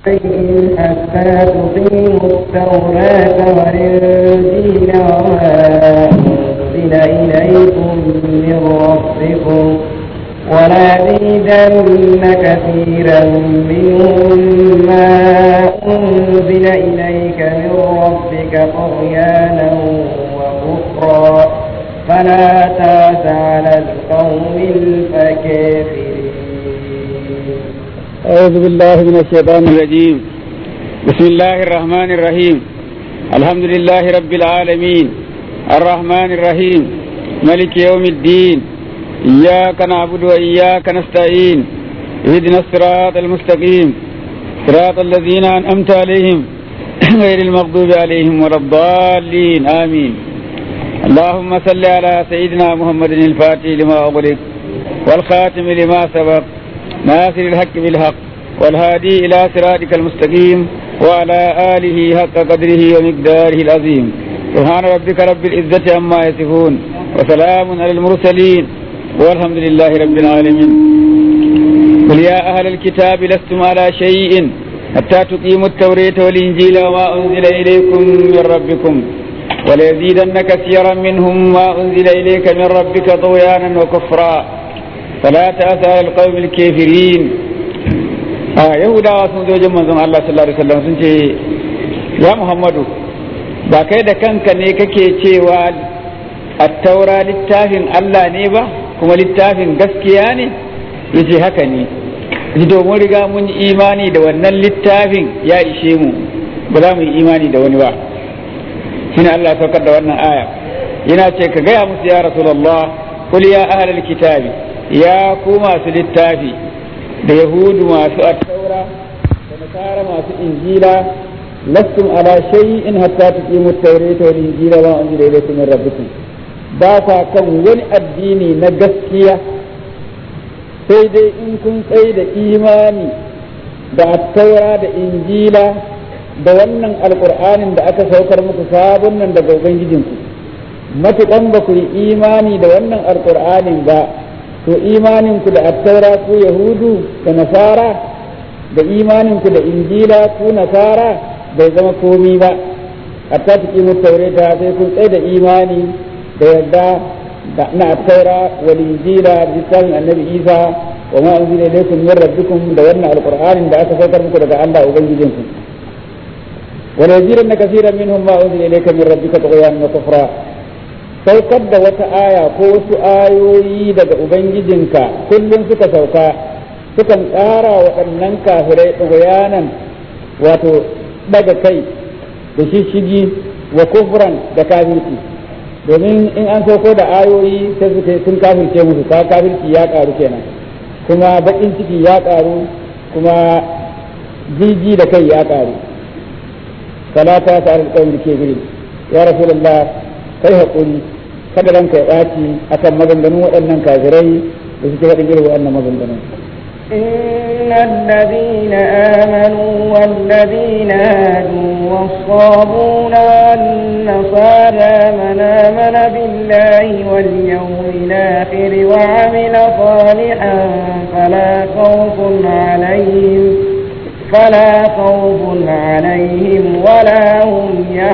شيء حتى تقيموا التوراة والإنجيل وما أنزل إليكم من ربكم ولازيدن كثيرا منهم ما أنزل إليك من ربك طغيانا وكفرا فلا تاس على القوم الفكافرين أعوذ بالله من الشيطان الرجيم بسم الله الرحمن الرحيم الحمد لله رب العالمين الرحمن الرحيم ملك يوم الدين إياك نعبد وإياك نستعين اهدنا الصراط المستقيم صراط الذين أنعمت عليهم غير المغضوب عليهم ولا الضالين آمين اللهم صل على سيدنا محمد الفاتح لما أغلق والخاتم لما سبق ناصر الحق بالحق والهادي إلى صراطك المستقيم وعلى آله حق قدره ومقداره العظيم سبحان ربك رب العزة عما يصفون وسلام على المرسلين والحمد لله رب العالمين قل يا أهل الكتاب لستم على شيء حتى تقيموا التوراة والإنجيل وما أنزل إليكم من ربكم وليزيدن كثيرا منهم ما أنزل إليك من ربك طغيانا وكفرا فلا تأس على القوم الكافرين آه يهودا sun zo jin manzon Allah sallallahu alaihi wasallam sun ce ya Muhammadu ba kai da kanka ne kake cewa attaura littafin Allah ne ba kuma littafin gaskiya ne yace haka ne ji domin riga mun yi imani da wannan littafin ya ishe mu ba za mu yi imani da wani ba shine Allah saukar da wannan aya yana ce ka gaya musu ya rasulullah qul ya ahlal kitabi ya ku masu littafi da yahudu masu attaura da nasara masu injila lastum ala shay'in hatta tuqimu at-taurata wal injila wa unzila ilaykum min rabbikum ba sa kan wani addini na gaskiya sai dai in kun tsaye da imani da attaura da injila da wannan alkur'anin da aka saukar muku sabon nan daga ubangijinku matuƙan ba ku yi imani da wannan alkur'anin ba to imaninku da attaura ku yahudu da nasara da imaninku da injila ku nasara bai zama komi ba hatta ta kimu taureta sai kun tsaye da imani da yadda na attaura wal injila da littafin annabi isa wa ma unzila ilaykum min rabbikum da wannan alqur'anin da aka saukar muku daga Allah ubangijinku wala yajiranna kaseeran minhum ma unzila ilayka min rabbika tughyanan wa kufra saukar da wata aya ko wasu ayoyi daga ubangijinka kullum suka sauka sukan ƙara waɗannan kafirai tughyanan wato daga kai da shishigi wa kufran da kafirci domin in an sauko da ayoyi sai suka sun kafirce musu ka kafirci ya karu kenan kuma bakin ciki ya karu kuma jiji da kai ya karu salata ta alƙawar ke guri ya rasulullah kai haƙuri kada ranka ya ɓaci akan maganganun waɗannan kafirai da suke faɗin irin waɗannan maganganun إن الذين آمنوا والذين هادوا والصابون والنصارى من آمن بالله واليوم الآخر وعمل صالحا فلا خوف عليهم فلا خوف عليهم ولا هم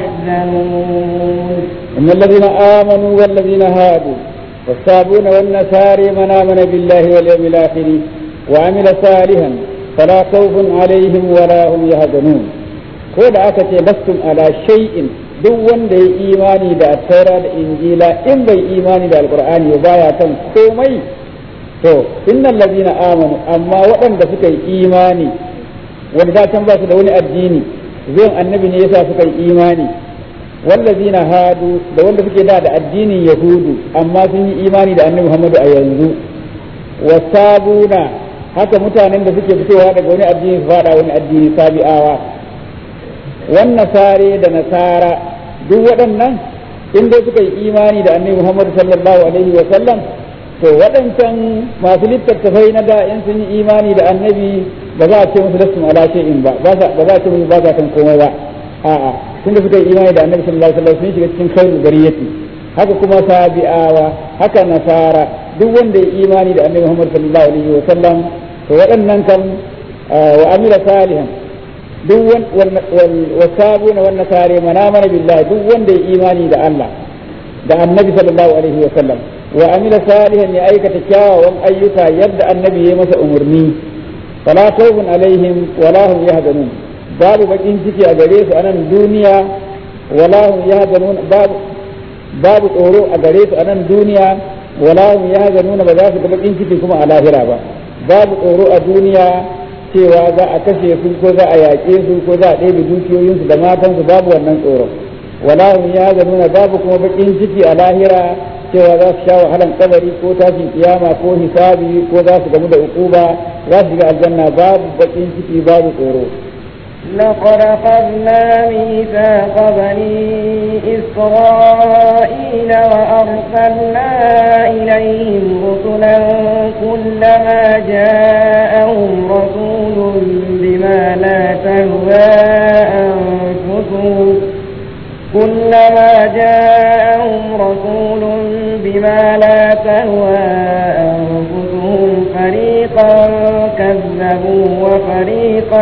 يحزنون إن الذين آمنوا والذين هادوا والصابون والنصارى من آمن بالله واليوم الآخر وعمل صالحا فلا خوف عليهم ولا هم يحزنون ko da aka ce lastum ala shay'in duk wanda ya imani da attaura da injila in bai imani da alqur'ani ba ya kan komai to innal ladina amanu amma waɗanda suka yi imani wanda da can ba su da wani addini zuwan annabi ne yasa suka yi imani wallazina hadu da wanda suke da da addinin yahudu amma sun yi imani da annabi muhammadu a yanzu wasabuna haka mutanen da suke fitowa daga wani addini su fada wani addini sabi'awa wannan sare da nasara duk waɗannan in dai suka yi imani da annabi Muhammad sallallahu alaihi wa sallam to waɗancan masu littattafai na da in sun yi imani da annabi ba za a ce musu lasu ala shay'in ba ba za a ce musu ba za kan komai ba a'a tunda suka yi imani da annabi sallallahu alaihi wa sallam sun shiga cikin khairul bariyati haka kuma sabi'awa haka nasara duk wanda ya imani da annabi Muhammad sallallahu alaihi wa sallam to waɗannan kan wa amila salihan duk wasabuna wan nasare manamana billahi duk wanda ya imani da Allah da annabi sallallahu alaihi wa sallam wa amila salihan ya aikata kyawawan ayyuka yadda annabi ya masa umarni fala khawfun alaihim wala hum yahzanun babu bakin ciki a gare su a nan duniya wala hum yahzanun babu babu tsoro a gare su a nan duniya wala hum yahzanun ba za su ga bakin ciki kuma a lahira ba babu tsoro a duniya cewa za a kashe su ko za a yaƙe su ko za a ɗebe dukiyoyinsu da matansu babu wannan tsoro wala hum yahzanun babu kuma bakin ciki a lahira cewa za su sha wahalan kabari ko tashin kiyama ko hisabi ko za su gamu da ukuba za su shiga aljanna babu bakin ciki babu tsoro لقد أخذنا ميثاق بني إسرائيل وأرسلنا إليهم رسلا كلما جاءهم رسول بما لا تهوى أنفسهم كلما جاءهم رسول بما لا تهوى أنفسهم فريقا كذبوا وفريقا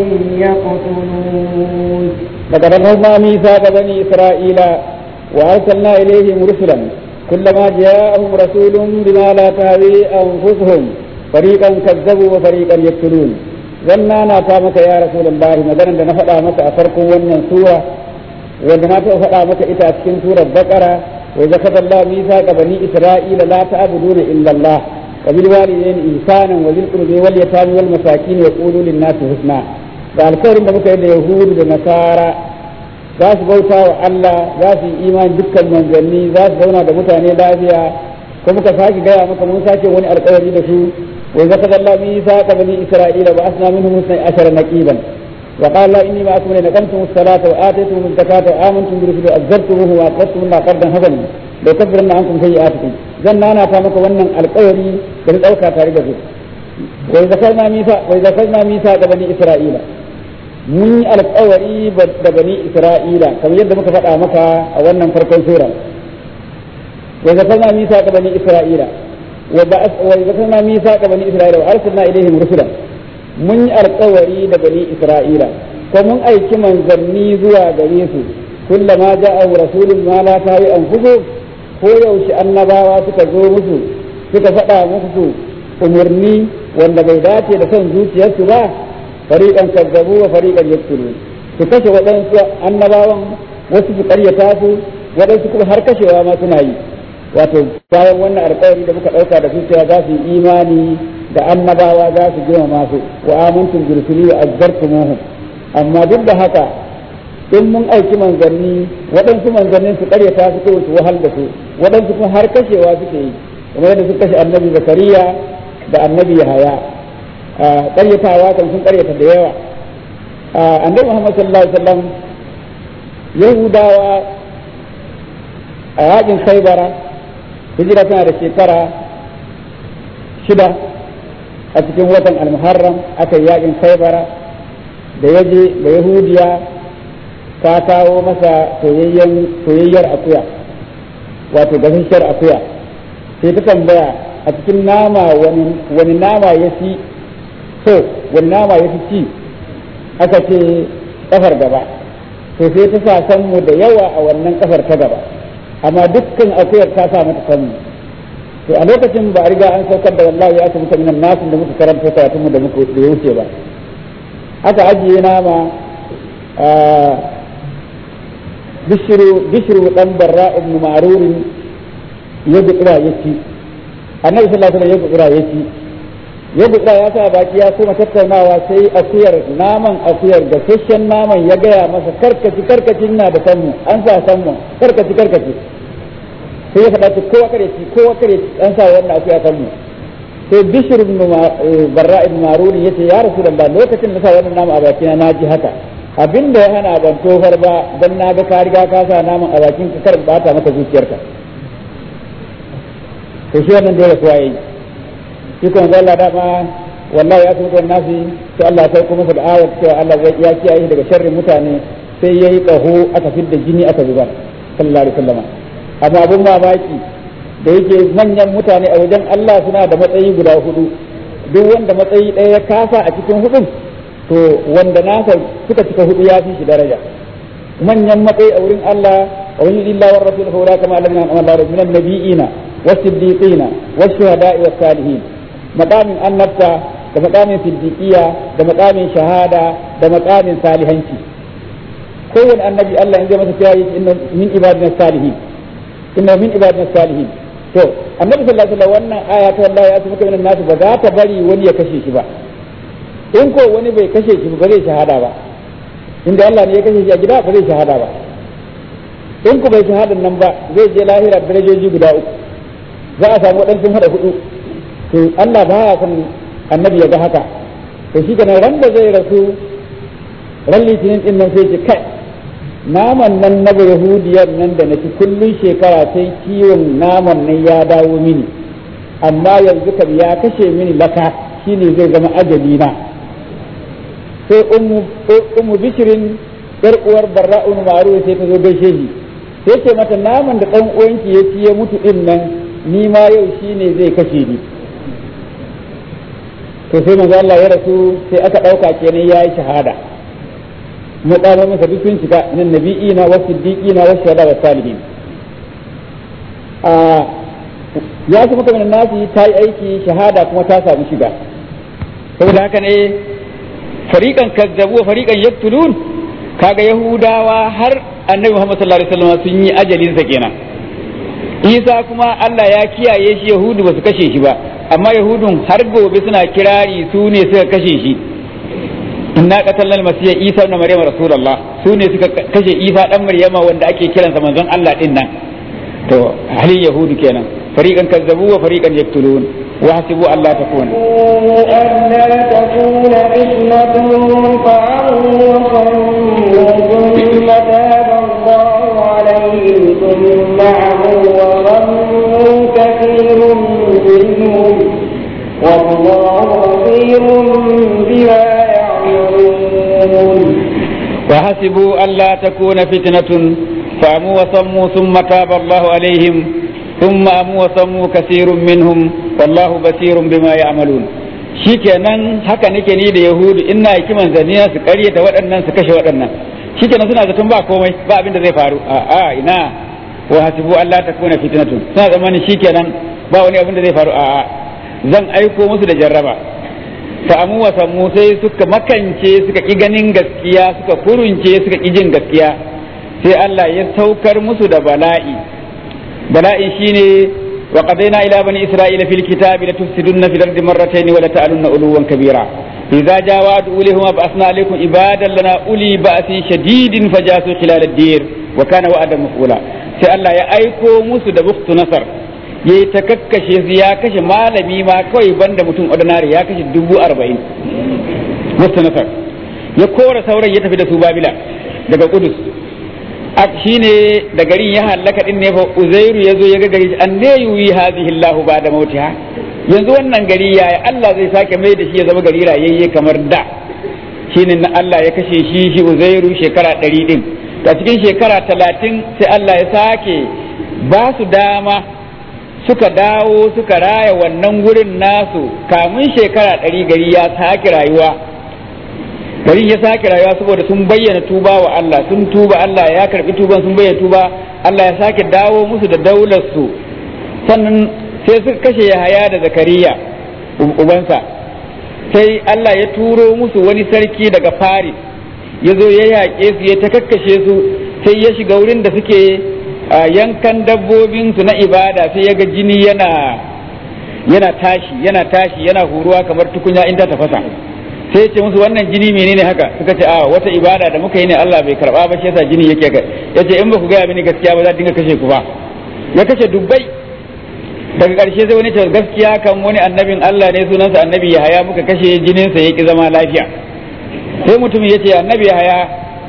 يقتلون لقد أخذنا ميثاق بني إسرائيل وأرسلنا إليهم رسلا كلما جاءهم رسول بما لا تهوي أنفسهم فريقا كذبوا وفريقا يقتلون zanna na ta maka ya rasulullahi maganar da na faɗa maka a farkon wannan sura wanda na taɓa faɗa maka ita a cikin surar baqara wa zakata Allah mithaqa bani isra'ila la ta'buduna illa Allah wa bil walidayni ihsanan wa bil qurbi wal yatami wal masakin wa qulu lin nasi husna da alƙawarin da muka yi da yahudu da nasara za su bauta wa Allah za su yi imani dukkan manzanni za su zauna da mutane lafiya ko muka sake gaya maka mun sake wani alƙawari da su وذكر الله ميثاق بني إسرائيل وأثنى منهم اثني عشر نقيبا وقال الله إني معكم لئن أقمتم الصلاة وآتيتم الزكاة وآمنتم برسله وأزرتموه وأقرضتم الله قرضا حسنا ليكفرن عنكم سيئاتكم زن أنا فامك ونن القوري بل أوكا تاريخ وذكرنا ميثاق وذكرنا ميثاق بني إسرائيل mun yi alkawari da bani isra'ila kamar yadda muka faɗa maka a wannan farkon sura wa zakarna misa ga bani isra'ila وذكرنا ميثاق بني اسرائيل وارسلنا اليهم رسلا mun yi alkawari da bani isra'ila ko mun aiki manzanni zuwa gare su kullama ja'a rasulun ma la tawi anfusu ko yaushe annabawa suka zo musu suka faɗa musu umarni wanda bai dace da son zuciyarsu ba fariqan kazzabu wa fariqan yaktulun su kashe waɗansu annabawan wasu su ƙaryata su waɗansu kuma har kashewa ma suna yi wato bayan wannan alkawari da muka ɗauka da cewa za su yi imani da annabawa za su girmama su wa amantum bi rusuli wa azzartumuhum amma duk da haka in mun aiki manzanni waɗansu manzannin su ƙaryata su ko su wahal da su waɗansu kuma har kashewa suke yi kamar yadda suka kashe annabi zakariya da annabi yahaya ƙaryatawa kan sun ƙaryata da yawa annabi muhammad sallallahu alaihi wasallam yahudawa a yakin khaibara hijira tana da shekara shida a cikin watan almuharram aka yi yakin khaibara da ya je da yahudiya ta kawo masa soyayyar akuya wato gasasshiyar akuya sai ta tambaya a cikin nama wani nama ya fi so wani nama ya fi ci aka ce kafar gaba to sai ta sa sanmu da yawa a wannan kafar ta gaba amma dukkan akuyar ta sa mata sanmu to a lokacin ba a riga an saukar da wallahi ya muka minan nasin da muka karanta karatun mu da muka da ya wuce ba aka ajiye nama bishiru bishiru dan barra ibn ma'rurin ya gudura ya ci annabi sallallahu alaihi wasallam ya gudura ya ci ya gudura ya sa baki ya kuma tattaunawa sai akuyar naman akuyar gasasshen naman ya gaya masa karkaci karkacin na da sanmu an sa sanmu karkaci karkaci sai ya faɗa kowa kare ci kowa kare ci an sa wannan akuya sanmu sai bishir ibn barra ibn maruni yace ya rasulullah lokacin da sa wannan nama a bakina na ji haka abinda ya hana ban tofar ba dan na ga ka riga ka sa naman a bakin ka kar bata maka zuciyarka to shi wannan dole kuwa yayi shi kuma Allah dama wallahi ya kuma nasi to Allah sai kuma da ayat cewa Allah ya kiyaye daga sharrin mutane sai yayi kaho aka fidda jini aka zubar sallallahu alaihi wasallam amma abun mamaki da yake manyan mutane a wajen Allah suna da matsayi guda hudu duk wanda matsayi ɗaya ya kasa a cikin hudun to wanda nasa suka cika hudu ya fi shi daraja manyan matsayi a wurin Allah wa wani illa wa rasul fa ulaka ma lam Allah min an-nabiyina was-siddiqina wash-shuhada'i was-salihin maqamin annabta da maqamin siddiqiyya da maqamin shahada da maqamin salihanci kowane annabi Allah in zai masa kiyaye inna min ibadina salihin inna min ibadina salihin to annabi sallallahu alaihi wasallam wannan aya ta wallahi ya tafi min nasu ba za ta bari wani ya kashe shi ba in ko wani bai kashe shi ba zai shahada ba inda Allah ne ya kashe shi a gida ba zai shahada ba in ku bai shahadan nan ba zai je lahira darajoji guda uku za a samu waɗansu hada hudu to Allah ba ya san annabi ya ga haka to shi kenan ran da zai rasu ran litinin din nan sai ce kai naman nan na yahudiyar nan da nake kullun shekara sai kiwon naman nan ya dawo mini amma yanzu kam ya kashe mini laka shine zai zama ajali na sai ummu bishirin yar uwar barra'un maru sai ta zo gaishe shi sai ce mata naman da dan uwanki ya ci ya mutu din nan ni ma yau shine zai kashe ni to sai manzo Allah ya rasu sai aka dauka kenan yayi shahada mutane masa duk sun cika nan nabi'ina wa siddiqina wa shuhada wa salihin a ya kuma kamar nasi ta yi aiki shahada kuma ta samu shiga saboda haka ne fariƙan kazzabu fariƙan yaktulun kaga yahudawa har annabi Muhammad sallallahu alaihi wasallam sun yi ajalin sa kenan Isa kuma Allah ya kiyaye shi yahudu ba su kashe shi ba amma yahudun har gobe suna kirari su ne suka kashe shi inna qatalna al-masiha Isa ibn Maryam rasulullah su ne suka kashe Isa dan Maryama wanda ake kiransa manzon Allah din nan to halin yahudu kenan fariqan kazzabu wa fariqan yaktulun واحسبوا ألا تكون ألا تكون فتنة فعموا وصموا ثم تاب الله عليهم ثم عموا وصموا كثير منهم والله بصير بما يعملون وحسبوا ألا تكون فتنة فعموا وصموا ثم تاب الله عليهم ثم أموا وصموا كثير منهم والله بصير بما يعملون shikenan haka nake ni da yahudu ina yaki manzanniya su karyata waɗannan su kashe waɗannan shikenan suna zaton ba komai ba abin da zai faru a a ina wa hasibu Allah ta kuna fitnatun suna zamanin shikenan ba wani abin da zai faru a a zan aiko musu da jarraba fa amu wa sammu sai suka makance suka ki ganin gaskiya suka kurunce suka ki jin gaskiya sai Allah ya saukar musu da bala'i bala'i shine wa qadaina ila bani isra'ila fil kitabi la tufsiduna fil ardi marratayn wa la ta'alunna uluwan kabira idza jaa wa'du ulihum ba'athna alaykum ibadan lana uli ba'sin shadidin fajasu khilal ad-dir wa kana wa'dan maf'ula sai Allah ya aiko musu da bukhtu nasar yayi ta kakkashe su ya kashe malami ma kawai banda mutum ordinary ya kashe dubu arba'in bukhtu nasar ya kora sauran ya tafi da su babila daga kudus shine da garin ya hallaka din ne fa uzairu yazo ya ga gari an ne yuyi hadhihi Allahu ba'da mautiha yanzu wannan gari yaya Allah zai sake mai da shi ya zama gari rayayye kamar da shine na Allah ya kashe shi shi uzairu shekara ɗari din ta cikin shekara talatin sai Allah ya sake ba su dama suka dawo suka raya wannan gurin nasu kamun shekara ɗari gari ya sake rayuwa garin ya sake rayuwa saboda sun bayyana tuba wa Allah sun tuba Allah ya karbi tuban sun bayyana tuba Allah ya sake dawo musu da daular su sannan sai suka kashe Yahaya da Zakariya ubansa sai Allah ya turo musu wani sarki daga Paris ya zo ya yaƙe su ya ta kakkashe su sai ya shiga wurin da suke yankan dabbobin su na ibada sai ya ga jini yana yana tashi yana tashi yana huruwa kamar tukunya in ta tafasa sai ya ce musu wannan jini menene haka suka ce a wata ibada da muka yi ne Allah bai karba ba shi yasa jini yake ga yace in ba ku gaya mini gaskiya ba za dinga kashe ku ba ya kashe dubbai daga ƙarshe sai wani ce gaskiya kan wani annabin Allah ne sunansa annabi Yahaya muka kashe jinin sa yaki zama lafiya sai mutum ya ce annabi Yahaya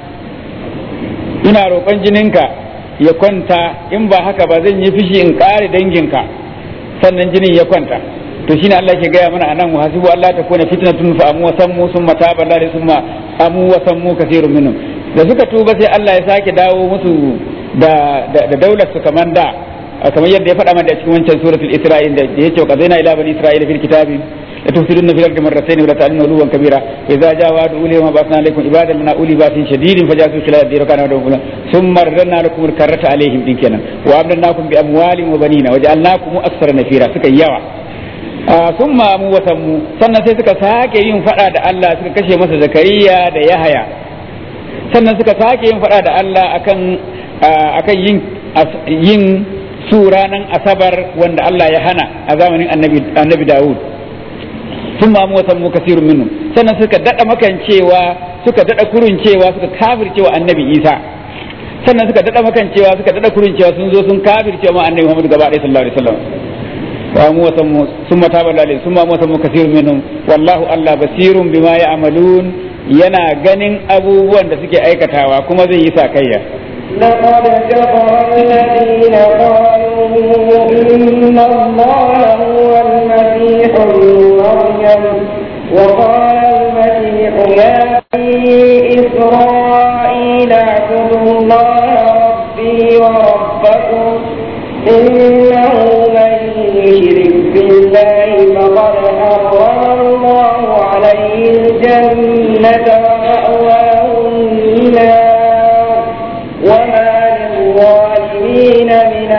ina roƙon jininka ya kwanta in ba haka ba zan yi fishi in ƙare danginka sannan jinin ya kwanta to shine Allah ke gaya mana anan wa hasibu Allah ta kona fitnatun fa amu wa sammu summa taba Allah summa amu wa sammu kaseerun minhum da suka tuba sai Allah ya sake dawo musu da da, daular su kaman da kamar yadda ya faɗa mana da cikin wancan suratul isra'il da yace wa qadaina ila bani isra'ila fil kitabi la tufsiduna fil ardi marratayn wa la ta'lamu uluwan kabira idza jaa wa'du ulil ma ba'athna alaykum ibadan lana uli ba'sin shadidin fajasu khilal ad-dir kana wa kana thumma radna lakum al-karrata alaihim din kenan wa amdanakum bi amwalin wa banina wa ja'alnakum aktsara nafira suka yawa sun mamu wasanmu sannan sai suka sake yin fada da Allah suka kashe masa zakariya da yahaya sannan suka sake yin fada da Allah akan akan yin yin su ranan asabar wanda Allah ya hana a zamanin annabi annabi Dawud sun mamu wasanmu kasirun minnu sannan suka dada makancewa suka dada kuruncewa suka kafircewa annabi Isa sannan suka dada makancewa suka dada kuruncewa sun zo sun kafircewa annabi Muhammad gaba ɗaya sallallahu alaihi wasallam وأموتهم ثم تاب الله عليهم ثم أموتهم كثير منهم والله الله بصير بما يعملون yana ganin abubuwan da suke aikatawa kuma zai yi sakayya لقد كفر الذين قالوا إن الله هو المسيح ابن مريم وقال المسيح يا بني إسرائيل اعبدوا الله ربي وربكم إنه من يشرك بالله فقد حرم الله عليه الجنة ومأواه النار وما للظالمين من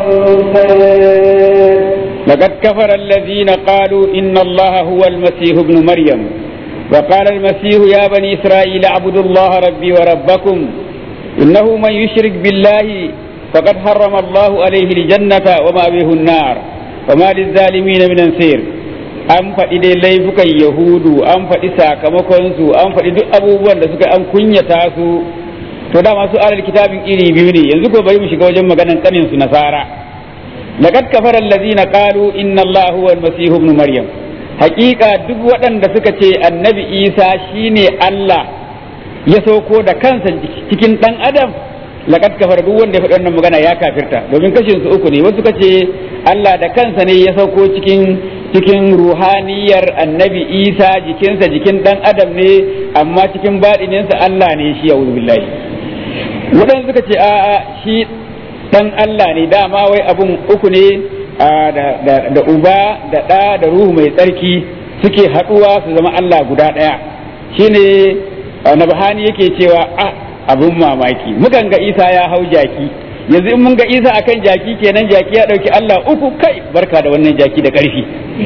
أنصار لقد كفر الذين قالوا إن الله هو المسيح ابن مريم وقال المسيح يا بني إسرائيل اعبدوا الله ربي وربكم إنه من يشرك بالله فقد حرم الله عليه الجنة ومأويه النار وما للظالمين من أنصير an faɗi dai laifukan yahudu an faɗi sakamakonsu an faɗi duk abubuwan da suka an kunyata su to dama su alal kitabin iri biyu ne yanzu ko bari mu shiga wajen maganan kanin su nasara laqad kafara allazina qalu inna allaha huwa almasih ibn maryam haƙiƙa duk waɗanda suka ce annabi isa shine allah ya sauko da kansa cikin ɗan adam laqad kafara duk wanda ya faɗi wannan magana ya kafirta domin kashin su uku ne wasu kace Allah da kansa ne ya sauko cikin cikin ruhaniyar annabi Isa jikinsa jikin dan adam ne amma cikin baɗininsa Allah ne shi ya billahi waɗanda suka ce a'a shi dan Allah ne dama wai abun uku ne da uba da ɗa da ruhu mai tsarki suke haɗuwa su zama Allah guda ɗaya shine nabhani yake cewa ah abun mamaki mukan ga isa ya hau jaki yanzu in mun ga isa akan jaki kenan jaki ya dauki allah uku kai barka da wannan jaki da karfi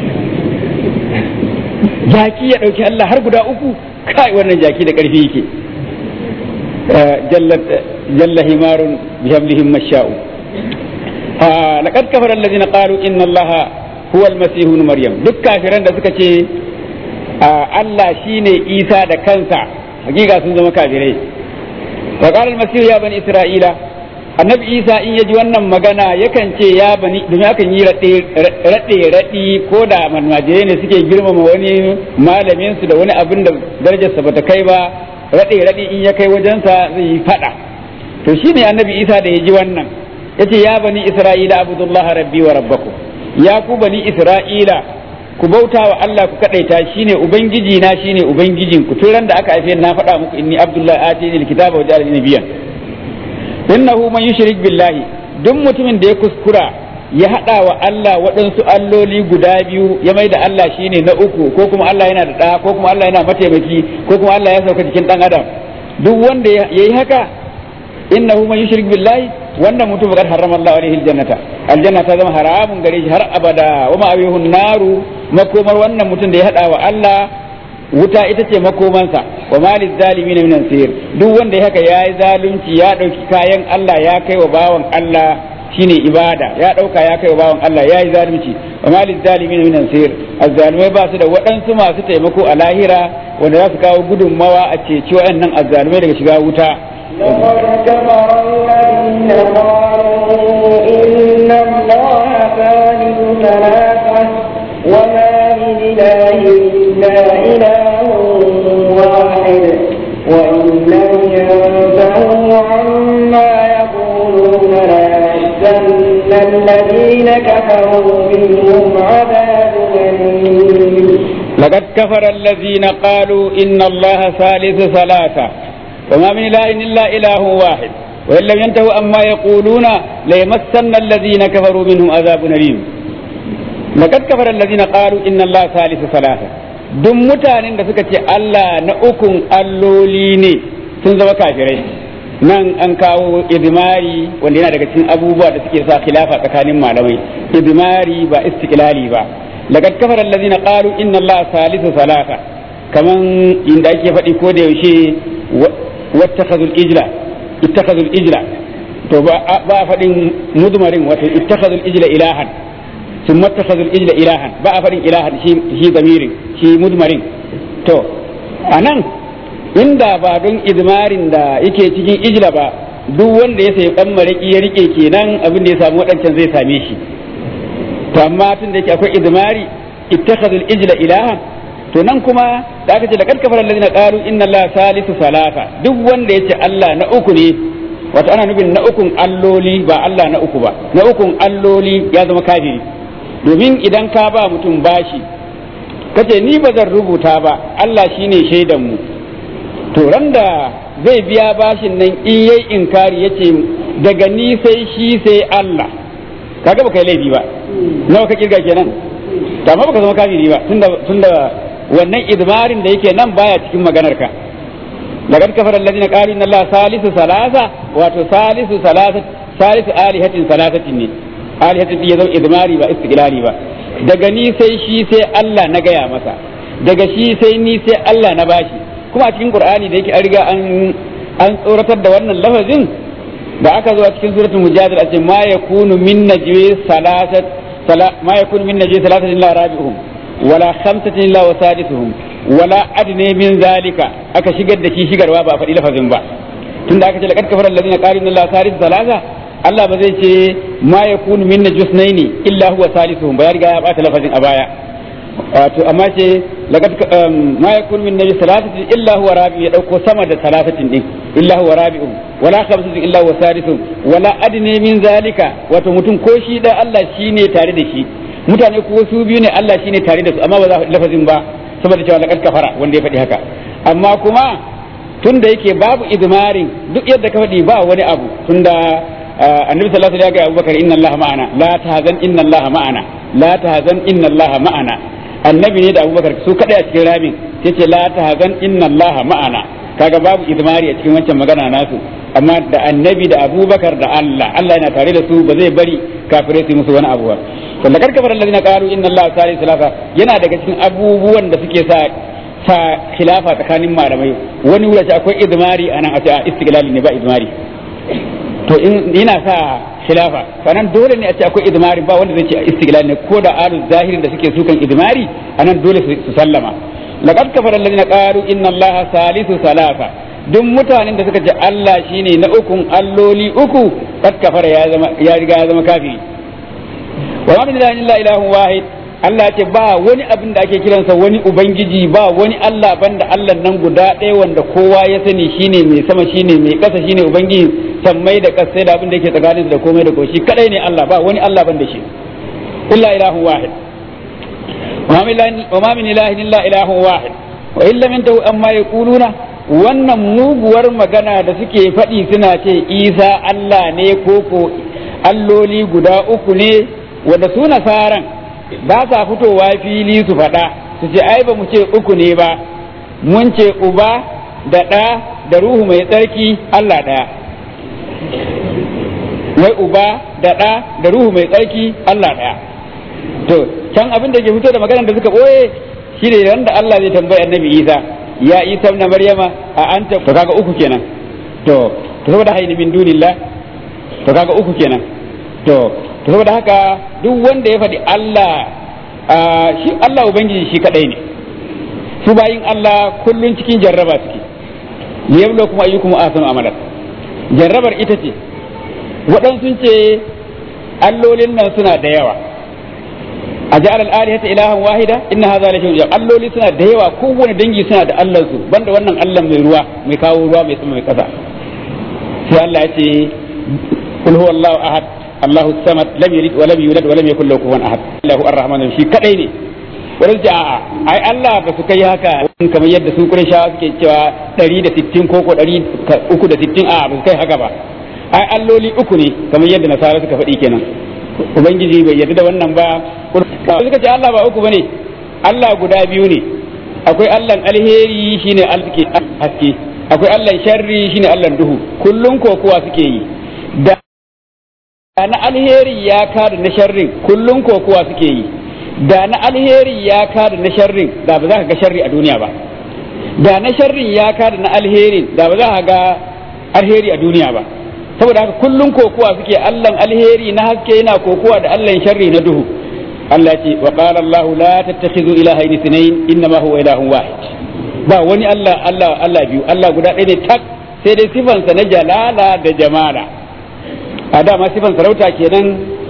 jaki ya dauki allah har guda uku kai wannan jaki da karfi yake jalla himarun bihamlihim masha'u laqad kafara alladhina qalu inna allaha huwa almasih ibn maryam duk kafiran da suka ce Allah shine Isa da kansa hakika sun zama kafirai وقال المسيح يا بني إسرائيل annabi isa in ya ji wannan magana yakan ce ya bani domin akan yi raɗe raɗi ko da almajirai ne suke girmama wani malamin su da wani abin da darajarsa bata kai ba raɗe raɗi in ya kai wajensa zai yi faɗa to shine annabi isa da ya ji wannan yace ya bani isra'ila abudullaha rabbi wa rabbakum ya ku bani isra'ila ku bauta wa Allah ku kadaita shine ubangiji na shine ubangijin ku tun da aka haife na faɗa muku inni abdullahi atini alkitaba wa ja'alani nabiyyan innahu man yushrik billahi duk mutumin da ya kuskura ya hada wa Allah waɗansu alloli guda biyu ya mai da Allah shine na uku ko kuma Allah yana da ɗa ko kuma Allah yana mataimaki ko kuma Allah ya sauka cikin ɗan adam duk wanda ya yi haka innahu man yushrik billahi wannan mutum bakar harrama Allah alaihi aljannata aljanna ta zama haramun gare shi har abada wa ma'awihun naru makomar wannan mutum da ya hada wa Allah wuta ita ce makomansa wa malil zalimin min ansir duk wanda ya haka yayi zalunci ya dauki kayan Allah ya kai wa bawan Allah shine ibada ya dauka ya kai wa bawan Allah yayi zalunci wa malil zalimin min ansir azzalimai ba su da waɗansu masu taimako a lahira wanda za su kawo gudunmawa a ceci waɗannan azzalumai daga shiga wuta لقد كفر الذين قالوا إن الله ثالث ثلاثة وما من إله إلا إله واحد وإن لم ينتهوا عما يقولون ليحزن الذين كفروا منهم عذاب أليم لقد كفر الذين قالوا إن الله ثالث ثلاثة وما من إله إلا إله واحد وإن لم ينتهوا أما يقولون ليمسن الذين كفروا منهم عذاب أليم laqad kafara allazina qalu inna allaha salisu salasa duk mutanen da suka ce Allah na ukun alloli ne sun zama kafirai nan an kawo idmari wanda yana daga cikin abubuwa da suke sa khilafa tsakanin malamai idmari ba istiqlali ba laqad kafara allazina qalu inna allaha salisu salasa kaman inda ake faɗi ko da yaushe wattakhadhul ijla ittakhadhul ijla to ba a faɗin mudmarin wato ittakhadhul ijla ilahan sun mattakhadhul ijla ilahan ba a faɗin ilahan shi shi zamirin shi mudmarin to anan inda ba don idmarin da yake cikin ijla ba duk wanda ya sayi dan maraki ya rike kenan abin da ya samu wadancan zai same shi to amma tun da yake akwai idmari ittakhadhul ijla ilahan to nan kuma da aka ce laqad kafara alladhina qalu inna allaha salisu salasa duk wanda yace Allah na uku ne wato ana nufin na ukun alloli ba Allah na uku ba na ukun alloli ya zama kafiri domin idan ka ba mutum bashi kace ni ba zan rubuta ba Allah shine shaidan mu to randa zai biya bashin nan in yayi inkari yace daga ni sai shi sai Allah kaga baka yi laifi ba nawa ka kirga kenan to amma baka zama kafiri ba tunda tunda wannan idmarin da yake nan baya cikin maganar ka laqad kafara alladhina qalu inna allaha salisu salasa wato salisu salasa salisu alihatin salasatin ne alihatin ya zama idmari ba istiqlali ba daga ni sai shi sai Allah na gaya masa daga shi sai ni sai Allah na bashi kuma a cikin qur'ani da yake an riga an an tsoratar da wannan lafazin da aka zo a cikin suratul mujadala a ce ma yakunu min najwi salasat ma yakunu min najwi salasatin illa rabi'uhum wala khamsatin illa wasadisuhum wala adne min zalika aka shigar da shi shigarwa ba a faɗi lafazin ba tunda aka ce laqad kafara alladhina qalu inna allaha salisu salasa Allah ba zai ce ma yakunu min najusnaini illa huwa salisuhum ba ya riga ya bata lafazin a baya wato amma ce laqad ma yakunu min najus salasatin illa huwa rabi ya dauko sama da salasatin din illa huwa rabi'um wala khamsatin illa huwa salisuhum wala adne min zalika wato mutum ko shi da Allah shine tare da shi mutane ko su biyu ne Allah shine tare da su amma ba za a lafazin ba saboda cewa laqad kafara wanda ya faɗi haka amma kuma tunda yake babu idmarin duk yadda ka faɗi ba wani abu tunda annabi sallallahu alaihi wasallam ya ga Abubakar inna Allah ma'ana la tahzan inna Allah ma'ana la tahzan inna Allah ma'ana annabi ne da Abubakar su kada a cikin ramin sai ce la tahzan inna Allah ma'ana kaga babu idmari a cikin wancan magana nasu amma da annabi da Abubakar da Allah Allah yana tare da su ba zai bari kafirai su musu wani abu ba to da karkafar allazina qalu inna allaha salisu salasa yana daga cikin abubuwan da suke sa sa khilafa tsakanin malamai wani wuri akwai idmari anan a ce istiqlali ne ba idmari to in yana sa khilafa sanan dole ne a ce akwai idmari ba wanda zai ce istiqlali ne ko da alu zahirin da suke sukan idmari anan dole su sallama laqad kafara allazina qalu inna allaha salisu salasa duk mutanen da suka ce Allah shine na ukun alloli uku kad kafara ya zama ya riga ya zama kafiri wa min ilahin illa ilahun wahid Allah ce ba wani abin da ake kiransa wani ubangiji ba wani Allah banda Allah nan guda ɗaya wanda kowa ya sani shine mai sama shine mai ƙasa shine ubangiji sammai da ƙasai da abin da yake tsakanin da komai da koshi kadai ne Allah ba wani Allah banda shi illa ilahun wahid wa ma min ilahin illa ilahun wahid wa illa min tahu amma yaquluna wannan muguwar magana da suke faɗi suna ce Isa Allah ne koko alloli guda uku ne wanda su nasaran ba sa fitowa fili su faɗa su ce ai ba mu ce uku ne ba mun ce uba da ɗa da ruhu mai tsarki Allah ɗaya wai uba da ɗa da ruhu mai tsarki Allah ɗaya to can abin da ke fito da maganar da suka ɓoye shi ne da Allah zai tambayi annabi Isa ya Isa na Maryama a anta to kaga uku kenan to to saboda hayni min dunillah to kaga uku kenan to to saboda haka duk wanda ya faɗi Allah shi Allah ubangiji shi kadai ne su bayin Allah kullun cikin jarraba suke liyablo kuma ayyukum ahsanu amala jarrabar ita ce waɗansu ce allolin nan suna da yawa a ja'al al-alihata ilahan wahida inna hadha la shay'un alloli suna da yawa kowane dangi suna da Allah su banda wannan Allah mai ruwa mai kawo ruwa mai sama mai kasa sai Allah ya ce kul huwallahu ahad Allahu samad lam yalid wa lam yulad wa lam yakul lahu kufuwan ahad Allahu ar-rahman shi kadai ne wurin ce a'a ai Allah ba su kai haka kamar yadda su Qurayshawa suke cewa 160 ko ko 360 a'a ba su kai haka ba ai alloli uku ne kamar yadda nasara suka faɗi kenan ubangiji bai yarda da wannan ba suka ce Allah ba uku bane Allah guda biyu ne akwai Allah alheri shine alke haske akwai Allah sharri shine Allah duhu kullun kokuwa suke yi da na alheri ya kada na sharrin kullun kokuwa suke yi da na alheri ya kada na sharrin da ba za ka ga sharri a duniya ba da na sharrin ya kada na alherin da ba za ka ga alheri a duniya ba saboda haka kullun kokuwa suke Allah alheri na haske yana kokuwa da Allah sharri na duhu Allah ce wa qala Allah la tattakhidhu ilahayn ithnayn innama huwa ilahun wahid ba wani Allah Allah Allah biyu Allah guda ɗaya ne tak sai dai sifansa na jalala da jamala a dama sifan sarauta kenan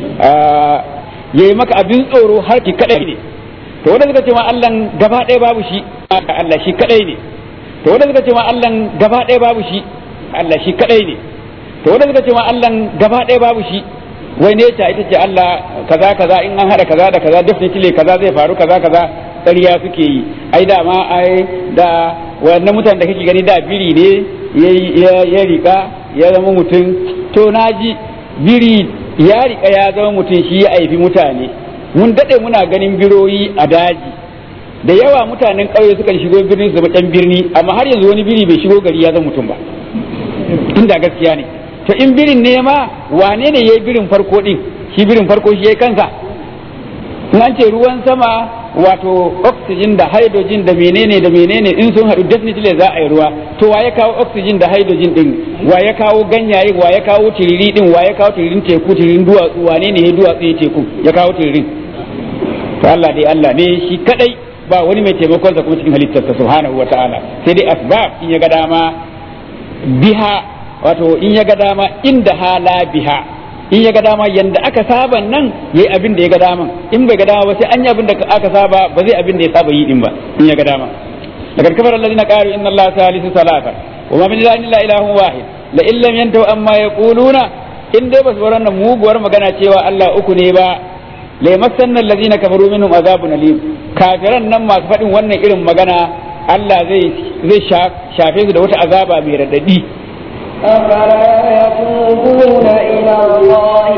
yayi maka abin tsoro har ki kadai ne to wanda suka ce ma Allah gaba ɗaya babu shi Allah shi kadai ne to wanda suka ce ma Allah gaba ɗaya babu shi Allah shi kadai ne to wanda suka ce ma Allah gaba ɗaya babu shi wai ne ta ita ce Allah kaza kaza in an hada kaza da kaza definitely kaza zai faru kaza kaza ƙarya suke yi ai da ma ai da wannan mutanen da kake gani da biri ne ya rika ya zama mutum to naji biri ya rika ya zama mutum shi ya aifi mutane mun dade muna ganin biroyi a daji da yawa mutanen ƙauye suka shigo birni su zama ɗan birni amma har yanzu wani biri bai shigo gari ya zama mutum ba inda gaskiya ne to in birin ne ma wane ne yayi birin farko din shi birin farko shi yayi kansa in an ce ruwan sama wato oxygen da hydrogen da menene da menene in sun haɗu definitely za a yi ruwa to wa ya kawo oxygen da hydrogen din wa ya kawo ganyaye wa ya kawo tiriri din wa ya kawo tiririn teku tiririn duwatsu wane ne ya duwatsu ya teku ya kawo tiririn to Allah dai Allah ne shi kadai ba wani mai taimakon sa kuma cikin halittarsa subhanahu wataala sai dai asbab in ya ga dama biha wato in ya ga dama inda hala biha in ya ga dama yanda aka saba nan yayi abin da ya ga dama in bai ga dama ba sai an yi abin da aka saba ba zai abin da ya saba yi din ba in ya ga dama لقد كفر الذين قالوا ان الله ثالث ثلاثه وما من اله الا اله واحد لئن لم ينتهوا اما يقولون in dai basu bar wannan muguwar magana cewa Allah uku ne ba la yamassanna allazina kafaru minhum azabun alim kafiran nan masu faɗin wannan irin magana Allah zai zai shafe su da wata azaba mai radadi أفلا يتوبون إلى الله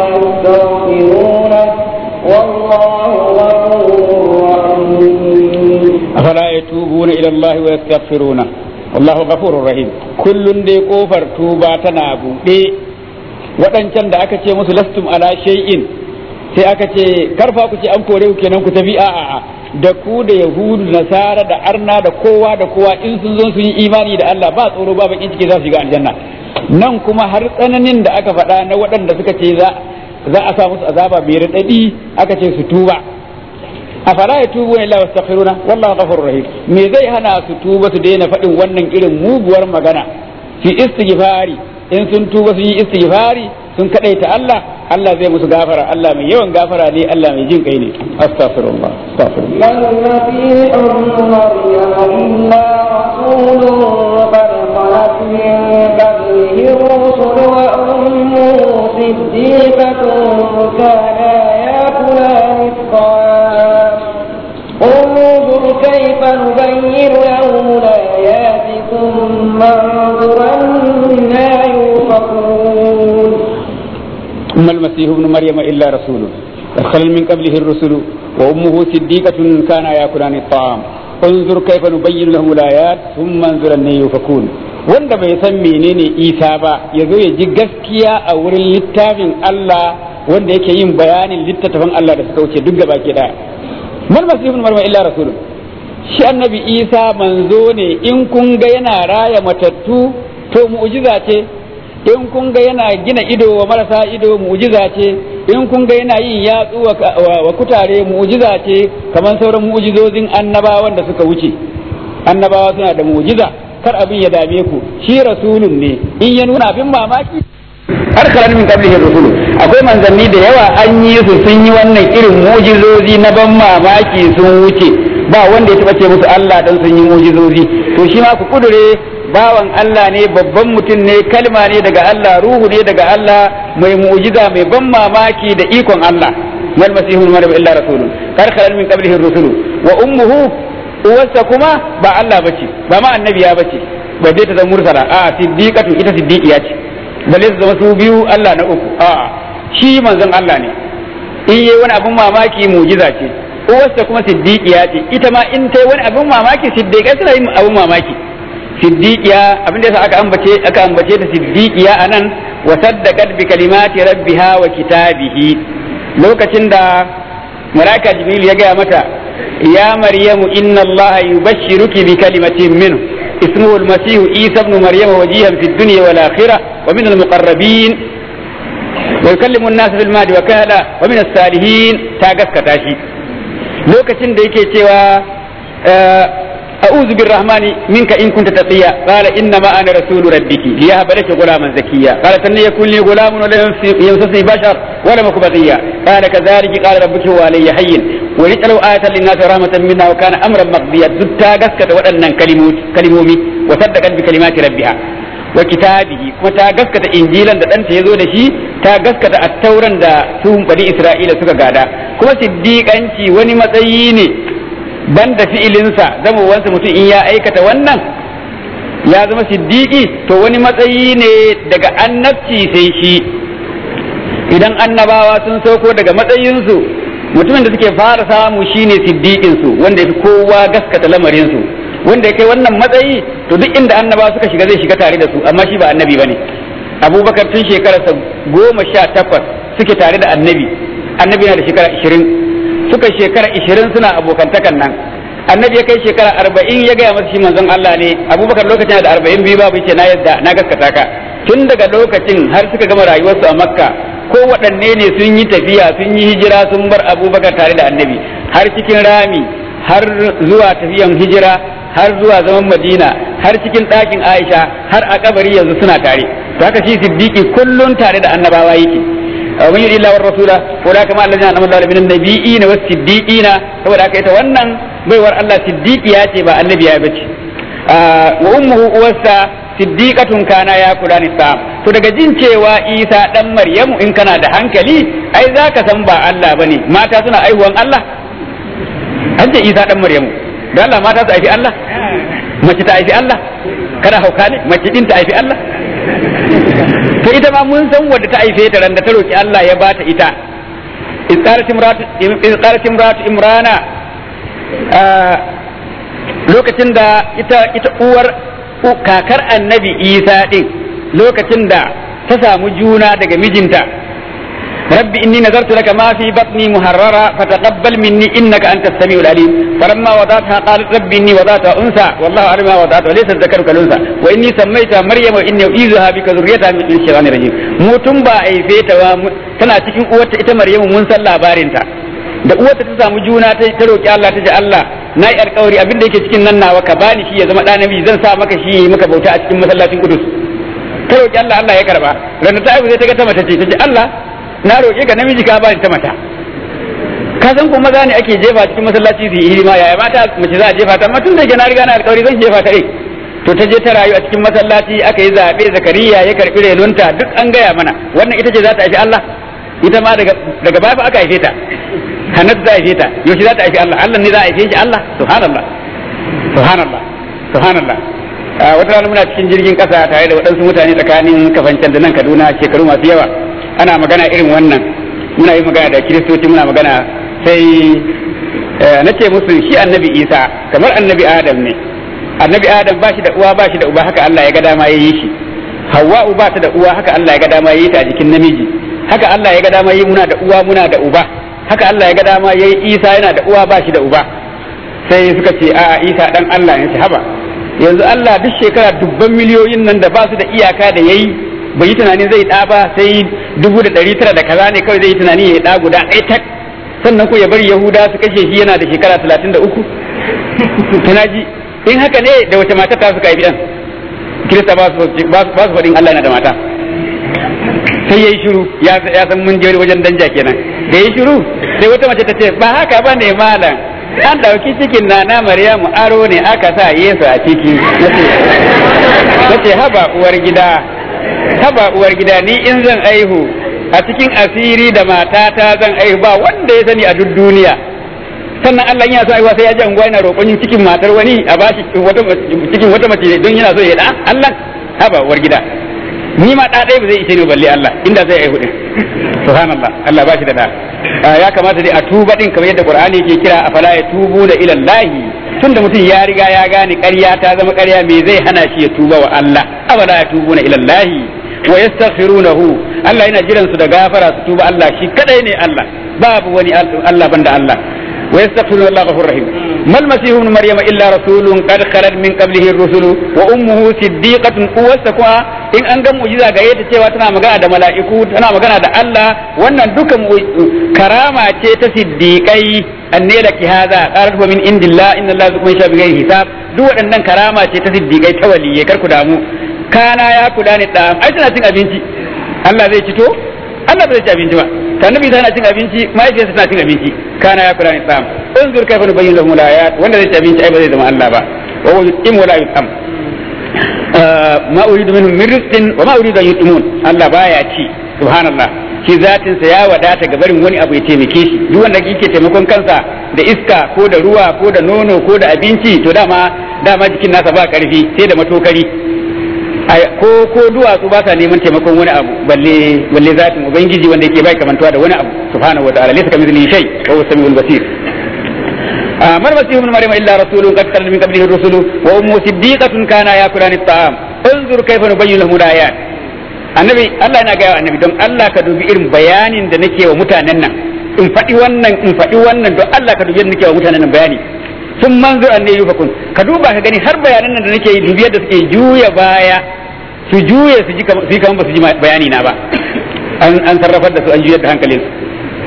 ويستغفرونه والله غفور رحيم أفلا يتوبون إلى الله ويستغفرونه والله غفور رحيم كل دي كفر توبا تنابو دي waɗancan da aka ce musu lastum ala shay'in sai aka ce karfa ku ce an kore ku kenan ku tafi a'a da ku da yahudu nasara da arna da kowa da kowa in sun zo sun yi imani da Allah ba tsoro ba bakin ciki za su shiga aljanna nan kuma har tsananin da aka faɗa na waɗanda suka ce za za a sa musu azaba mai raɗaɗi aka ce su tuba afala ya tubu illa wastaghfiruna wallahu ghafurur rahim me zai hana su tuba su daina faɗin wannan irin muguwar magana fi istighfari in sun tuba sun yi istighfari sun kadaita Allah Allah zai musu gafara Allah mai yawan gafara ne Allah mai jin kai ne astaghfirullah astaghfirullah المسيح ابن مريم إلا رسول قد خلت من قبله الرسل وأمه صديقة كانا يأكلان الطعام انظر كيف نبين لهم الآيات ثم انظر أنا يؤفكون ثم المسيح ابن مريم إلا رسول قد خلت من قبله الرسل وأمه صديقة كانا يأكلان الطعام انظر كيف نبين لهم الآيات ثم انظر أن يؤفكون wanda bai san menene isa ba ya zo ya ji gaskiya a wurin littafin Allah wanda yake yin bayanin littattafan Allah da suka wuce duk gaba ke daya mal masihun marma illa rasul shi annabi isa manzo ne in kun ga yana raya matattu to mu'jiza ce in kun ga yana gina ido wa marasa ido mu'jiza ce in kun ga yana yin yatsu wa kutare mu'jiza ce kamar sauran mu'jizozin annabawan da suka wuce annabawa suna da mu'jiza kar abin ya dame ku shi rasulun ne in ya nuna abin mamaki har kalan min qablihi rasulu akwai manzanni da yawa an yi su sun yi wannan irin mu'jizozi na ban mamaki sun wuce ba wanda ya taba ce musu Allah dan sun yi mu'jizozi to shi ma ku kudure bawan Allah ne babban mutum ne kalma ne daga Allah ruhu ne daga Allah mai mu'jiza mai ban mamaki da ikon Allah mal masihul maryam illa rasulun kar khalal min qablihi rusulu wa ummuhu uwarsa kuma ba Allah bace ba ma annabiya bace ba dai ta zama mursala a siddiqatu ita siddiqiya ce balle su zama su biyu Allah na uku a shi manzon Allah ne in yi wani abin mamaki mujiza ce uwarsa kuma siddiqiya ce ita ma in ta yi wani abin mamaki siddiqiya suna yin abin mamaki siddiqiya abin da yasa aka ambace aka ambace ta siddiqiya anan wa saddaqat bi kalimati rabbiha wa kitabihi lokacin da malaika jibril ya gaya mata ya maryamu inna allaha yubashshiruki bi kalimatin minhu اسمه المسيح عيسى ابن مريم وجيها في الدنيا والآخرة ومن المقربين ويكلم الناس في المهد وكهلا ومن الصالحين تاغس كتاشي لوكacin da yake cewa أعوذ بالرحمن منك إن كنت تقيا قال إنما أنا رسول ربك ليهب لك غلاما زكيا قال أن يكون لي غلام ولا يمسسني بشر ولم أك بغيا قال كذلك قال ربك هو علي حي ولجعله آية للناس رحمة منا وكان أمرا مقضيا دتا غسكت وأن كلمومي وصدقت بكلمات ربها وكتابه kuma ta gaskata injilan da ɗanta ya zo da shi ta gaskata attauran da su bani isra'ila suka gada kuma siddiƙanci wani matsayi ne banda fi'ilinsa zamowansa mutum in ya aikata wannan ya zama siddiƙi to wani matsayi ne daga annabci sai shi idan annabawa sun sauko daga matsayinsu mutumin da suke fara samu shine siddiƙinsu wanda ya fi kowa gaskata lamarinsu wanda ya kai wannan matsayi to duk inda annabawa suka shiga zai shiga tare da su amma shi ba annabi bane abubakar tun shekararsa goma sha takwas suke tare da annabi annabi na da shekara ishirin suka shekara ishirin suna abokantakan nan annabi ya kai shekara arba'in ya gaya masa shi manzon Allah ne abubakar lokacin da arba'in biyu babu ce na yadda na gaskata ka tun daga lokacin har suka gama rayuwarsu a makka ko waɗanne ne sun yi tafiya sun yi hijira sun bar abubakar tare da annabi har cikin rami har zuwa tafiyan hijira har zuwa zaman madina har cikin ɗakin aisha har a kabari yanzu suna tare to haka shi siddiqi kullun tare da annabawa yake ومن يريد الله والرسول أولئك مع الذين أنعم الله من النبيين والصديقين saboda haka ita wannan baiwar Allah siddiqiya ce ba annabi ya bace wa ummuhu uwarsa siddiqatun kana ya kula ni sa to daga jin cewa Isa dan Maryamu in kana da hankali ai zaka san ba Allah bane mata suna aihuwan Allah an ce Isa dan Maryamu dan Allah mata su aifi Allah mace ta aifi Allah kana hauka ne mace din ta aifi Allah to ita ma mun san wadda ta haife ta randa ta roki Allah ya bata ita izqalat imratu imrana lokacin da ita ita uwar kakar annabi Isa din lokacin da ta samu juna daga mijinta رب إني نذرت لك ما في بطني محررا فتقبل مني إنك أنت السميع العليم فلما وضعتها قالت رب إني وضعتها أنثى والله أعلم ما وضعت وليس الذكر كالأنثى وإني سميتها مريم وإني أعيذها بك ذريتها من الشيطان الرجيم mutum ba a haife ta ba tana cikin uwarta ita Maryamu mun san labarinta da uwarta ta samu juna ta ta roki Allah ta ce Allah na yi alkawari abin da yake cikin nan nawa ka bani shi ya zama ɗan namiji zan sa maka shi maka bauta a cikin masallacin Kudus ta roki Allah Allah ya karba ranar ta aihu sai ta ga ta mace ce ta ce Allah na roƙe ka namiji ka bani ta mata ka san kuma maza ne ake jefa cikin masallaci su yi hidima yaya mata mace za a jefa ta amma tun da ke na riga na alƙawari zan jefa ta ɗin to ta je ta rayu a cikin masallaci aka yi zaɓe zakariya ya karɓi renunta duk an gaya mana wannan ita ce za ta haifi Allah ita ma daga daga baya aka haife ta hannatu za a haife ta yaushe za ta haifi Allah Allah ne za a haife shi Allah subhanallah subhanallah subhanallah wata rana muna cikin jirgin ƙasa tare da waɗansu mutane tsakanin kafancan da nan Kaduna shekaru masu yawa ana magana irin wannan muna yi magana da kiristoci muna magana sai na ce musu shi annabi isa kamar annabi adam ne annabi adam ba shi da uwa ba shi da uba haka allah ya ga dama ya yi shi hawa'u ba ta da uwa haka allah ya ga dama ya yi ta a jikin namiji haka allah ya ga dama ya yi muna da uwa muna da uba haka allah ya ga dama ya yi isa yana da uwa ba shi da uba sai suka ce a isa dan allah ne ce haba yanzu allah duk shekara dubban miliyoyin nan da ba su da iyaka da yayi bai yi tunanin zai ɗa ba sai dubu da ɗari tara da kaza ne kawai zai yi tunani ya ɗa guda ɗaya tak sannan ko ya bari yahuda su kashe shi yana da shekara talatin da uku tunaji in haka ne da wace mata ta suka haifi ɗan kirista ba su faɗin allah yana da mata sai ya yi shiru ya san mun je wajen danja kenan da ya yi shiru sai wata mace ta ce ba haka ba ne malam an ɗauki cikin na na maryamu aro ne aka sa yesu a ciki na ce haba uwar gida haba uwar gida ni in zan aihu a cikin asiri da matata zan aihu ba wanda ya sani a duk duniya sannan Allah yana so aiwa sai ya ji anguwa yana roƙon cikin matar wani a bashi wata cikin wata mace don yana so ya da Allah haba uwar gida ni ma da ɗaya ba zai ishe ni balle Allah inda zai yi hudu subhanallah Allah ba shi da da ya kamata dai a tuba din kamar yadda Qur'ani yake kira afala ya tubu da ila Allah tunda mutum ya riga ya gane ƙarya ta zama ƙarya me zai hana shi ya tuba wa Allah afala ya tubu na ila Allah wa yastaghfirunahu Allah yana jiran su da gafara su tuba Allah shi kadai ne Allah babu wani Allah banda Allah wa yastaghfiruna Allah ghafurur rahim mal masih ibn maryama illa rasulun qad khalat min qablihi ar-rusul wa ummuhu siddiqatun uwasa kuwa in an ga mu'jiza ga yadda cewa tana magana da mala'iku tana magana da Allah wannan dukan karama ce ta siddiqai anne laki hadha qalat wa min indillah inna Allah zukum sha bi hisab duk waɗannan karama ce ta siddiqai ta waliyye kar ku damu kana ya kula ni da ai tana cin abinci Allah zai cito Allah bai ci abinci ba ta nabi tana cin abinci mahaifiyarsa tana cin abinci kana ya kula ni da unzur kaifa nubayyin lahum al-ayat wanda zai ci abinci ai ba zai zama Allah ba wa huwa yutim wa la yutam ma uridu minhum min rizqin wa ma uridu an yutimun Allah baya ci subhanallah shi zatin sa ya wadata ga barin wani abu ya taimake shi duk wanda yake taimakon kansa da iska ko da ruwa ko da nono ko da abinci to dama dama jikin nasa ba karfi sai da matokari ko ko duwatsu ba sa neman taimakon wani abu balle balle zatin ubangiji wanda yake bai kamantuwa da wani abu subhanahu wataala laysa kamithlihi shay wa huwa samiul basir ما المسيح ابن مريم الا رسول قد خلت من قبله الرسل وامه صديقه كانا ياكلان الطعام انظر كيف نبين لهم الايات annabi Allah yana gaya annabi don Allah ka dubi irin bayanin da nake wa mutanen nan in faɗi wannan in faɗi wannan don Allah ka dubi yadda nake wa mutanen nan bayani sun manzur an ne yufakun ka duba ka gani har bayanan nan da nake yi dubi yadda suke juya baya su juye su ji su yi kamar ba su ji bayani na ba an sarrafar da su an juyar da hankalin su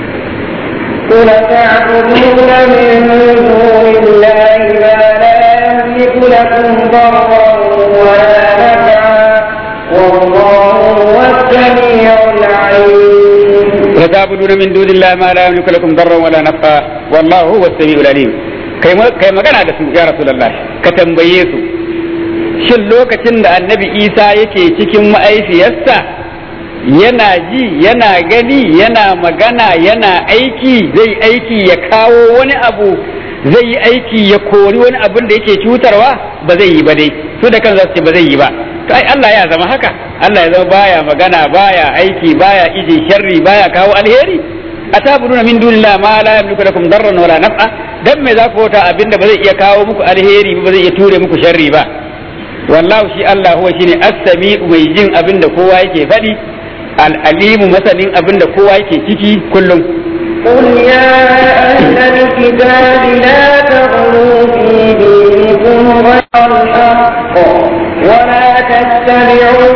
قل تعبدون من دون الله ما لا يملك لكم ضرا ولا نفعا والله هو السميع العليم وتعبدون من دون الله ما لا يملك لكم ضرا ولا نفعا والله هو السميع العليم kai magana da su ya rasulullah ka tambaye su shin lokacin da annabi isa yake cikin ma'aifiyarsa yana ji yana gani yana magana yana aiki zai aiki ya kawo wani abu zai yi aiki ya kori wani abin da yake cutarwa ba zai yi ba dai su da kansu ce ba zai yi ba to ai Allah ya zama haka Allah ya zama baya magana baya aiki baya ije sharri baya kawo alheri atabuduna min dunillah ma la yamliku lakum darran wala naf'a dan me za ku wata abin da ba zai iya kawo muku alheri ba zai iya ture muku sharri ba wallahu shi Allah huwa shine as-sami'u mai jin abin da kowa yake faɗi al'alimu masanin abin da kowa yake ciki kullum. قل يا أهل الكتاب لا تغلوا في دينكم غير الحق ولا تتبعوا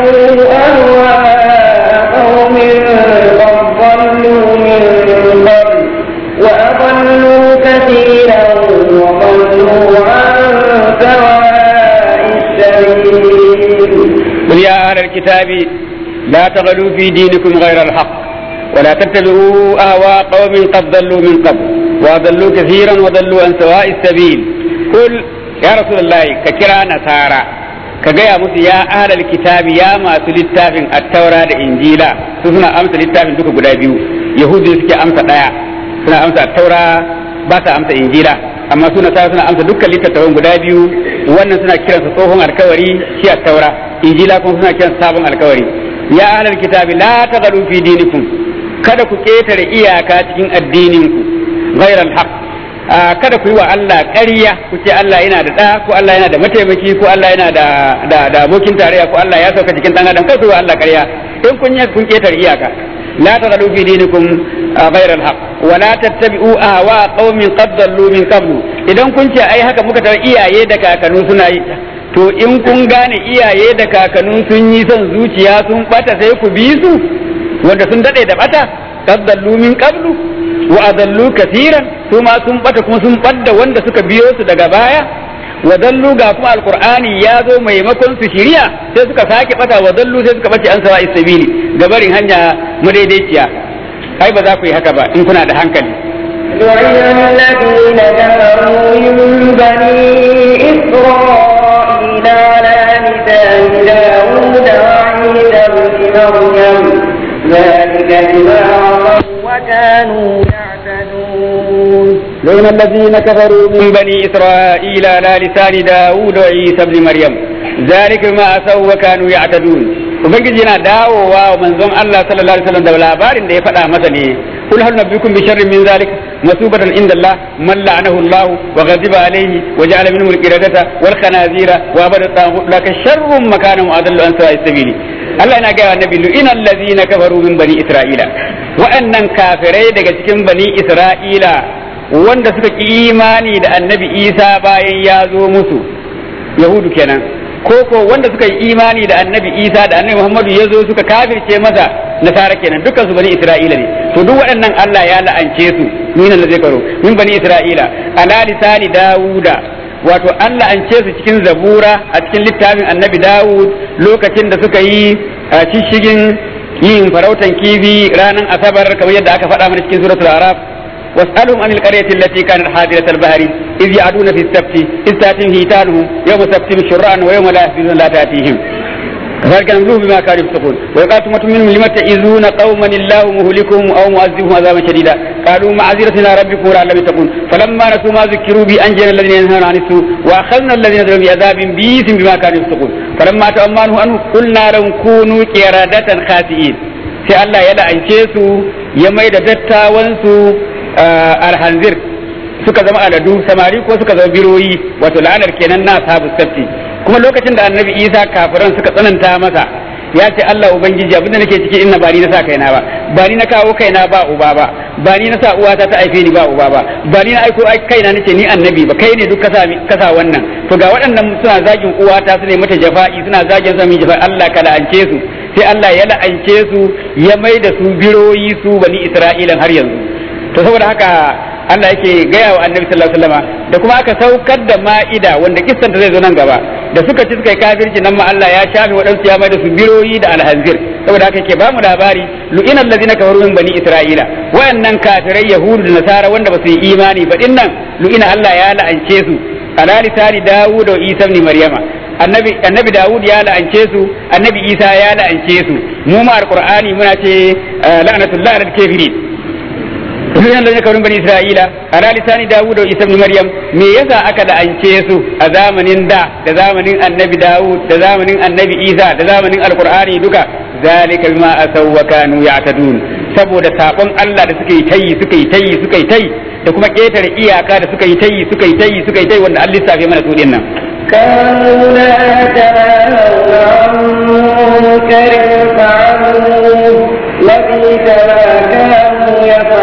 أهواء قوم قد ضلوا من قبل وأضلوا كثيرا وضلوا عن سواء السبيل قل يا أهل الكتاب لا تغلوا في دينكم غير الحق ولا تتبعوا أهواء قوم قد ضلوا من قبل وأضلوا كثيرا وضلوا عن سواء السبيل قل يا رسول الله ككرا نصارى كجاء musu ya ahlal kitabi ya masu littafin attaura da injila su suna amsa littafin duka guda biyu yahudu suke amsa daya suna amsa attaura ba sa amsa injila amma su nasara suna amsa dukkan littattafan guda biyu wannan suna kiransa tsohon alkawari shi attaura injila kuma suna kiransa sabon alkawari ya ahlal kitabi la taghalu fi dinikum kada ku ketare iyaka cikin addininku ghairal haqq kada ku yi wa Allah ƙarya ku ce Allah yana da ɗa ko Allah yana da mataimaki ko Allah yana da da da abokin tarayya ko Allah ya sauka cikin dan adam kai ku yi wa Allah ƙarya in kun yi kun ketare iyaka la taghalu fi dinikum ghairal haqq wa la tattabi'u ahwa qaumin qad dallu min qablu idan kun ce ai haka muka tar iyaye da kakannu suna yi to in kun gane iyaye da kakannu sun yi son zuciya sun bata sai ku bi su wanda sun dade da bata qaddallu min qablu wa adallu kathiran su ma sun bata kuma sun badda wanda suka biyo su daga baya wa dallu ga kuma alqur'ani ya zo maimakon su shiriya sai suka sake bata wa dallu sai suka bace an sawa isabili gabarin hanya madaidaiciya ai ba za ku yi haka ba in kuna da hankali لعن الذين كفروا من بني إسرائيل على لسان داود وعيسى بن مريم ذلك بما عصوا وكانوا يعتدون لعن الذين كفروا من بني إسرائيل على لسان داود وعيسى بن مريم ذلك ما أسوا وكانوا يعتدون ubangiji yana dawowa wa manzon Allah sallallahu alaihi wasallam da labarin da ya faɗa masa ne kul hal nabiyukum bi sharrin min zalik masubatan inda Allah man la'anahu Allah wa ghadiba alayhi wa ja'ala minhum al-qiradata wal khanazira wa abada taghut laka sharrun makanan wa adallu an sawa'i sabili Allah yana ga annabi lu'ina allazina kafaru min bani isra'ila wa'annan kafirai daga cikin bani isra'ila wanda suka ki imani da annabi Isa bayan ya zo musu yahudu kenan ko ko wanda suka yi imani da annabi isa da annabi muhammadu ya zo suka kafirce masa nasara kenan dukkan su bani isra'ila ne to duk waɗannan allah ya la'ance su min da zai karo min bani isra'ila ala lisani dawuda wato an la'ance su cikin zabura a cikin littafin annabi dawud lokacin da suka yi shishigin yin farautan kifi ranar asabar kamar yadda aka faɗa mana cikin suratul araf واسألهم عن القرية التي كانت حاضرة البحر إذ يعدون في السبت إذ تأتيهم هيتانهم يوم سبتهم شرعا ويوم لا يسبتون لا تأتيهم كذلك نبلوه بما كانوا يفسقون وقالت أمة منهم لم تعزون قوما الله مهلكهم أو معذبهم عذابا شديدا قالوا معذرة إلى ربكم لعلهم يتقون فلما نسوا ما ذكروا به أنجينا الذين ينهون عن السوء وأخذنا الذين ظلموا بعذاب بئيس بما كانوا يفسقون فلما تأمنوا عنه قلنا لهم كونوا قردة خاسئين sai Allah ya la'ance su ya mai da dattawansu alhanzir suka zama aladu samari ko suka zama biroyi wato la'anar kenan na sabu sabti kuma lokacin da annabi isa kafiran suka tsananta masa ya ce Allah ubangiji abinda nake ciki inna ba ni na sa kaina ba ba ni na kawo kaina ba uba ba ba ni na sa uwata ta aife ni ba uba ba ba ni na aiko kaina nace ni annabi ba kai ne duk kasa kasa wannan to ga waɗannan suna zagin uwata su ne mata jafa'i suna zagin sa mi jafa'i Allah ka la'ance su sai Allah ya la'ance su ya mai da su biroyi su bani Isra'ilan har yanzu to saboda haka Allah yake gaya wa annabi sallallahu alaihi wasallam da kuma aka saukar da ma'ida wanda kissanta zai zo nan gaba da suka ci suka yi kafirci nan ma Allah ya shafe waɗansu ya mai da su biroyi da alhanzir saboda haka yake bamu labari lu'inal ladina kafaru min bani isra'ila wayannan kafirai yahudu da nasara wanda ba su yi imani ba dinnan lu'ina Allah ya la'ance su ala lisani dawud da isa ibn maryama annabi annabi dawud ya la'ance su annabi isa ya la'ance su mu ma alqur'ani muna ce la'natullahi alal kafirin Sunan da kafirin bani Isra'ila ala lisani Dawud da Isa ibn Maryam me yasa aka la'ance su a zamanin da da zamanin Annabi Dawud da zamanin Annabi Isa da zamanin Alqur'ani duka zalika bima asaw wa kanu ya'tadun saboda sabon Allah da suka yi tayi suka yi tayi suka yi tayi da kuma ketare iyaka da suka yi tayi suka yi tayi suka yi tayi wanda Allah lissafe mana su dinnan كانوا لا يتناهون عن منكر فعلوه لبئس ما كانوا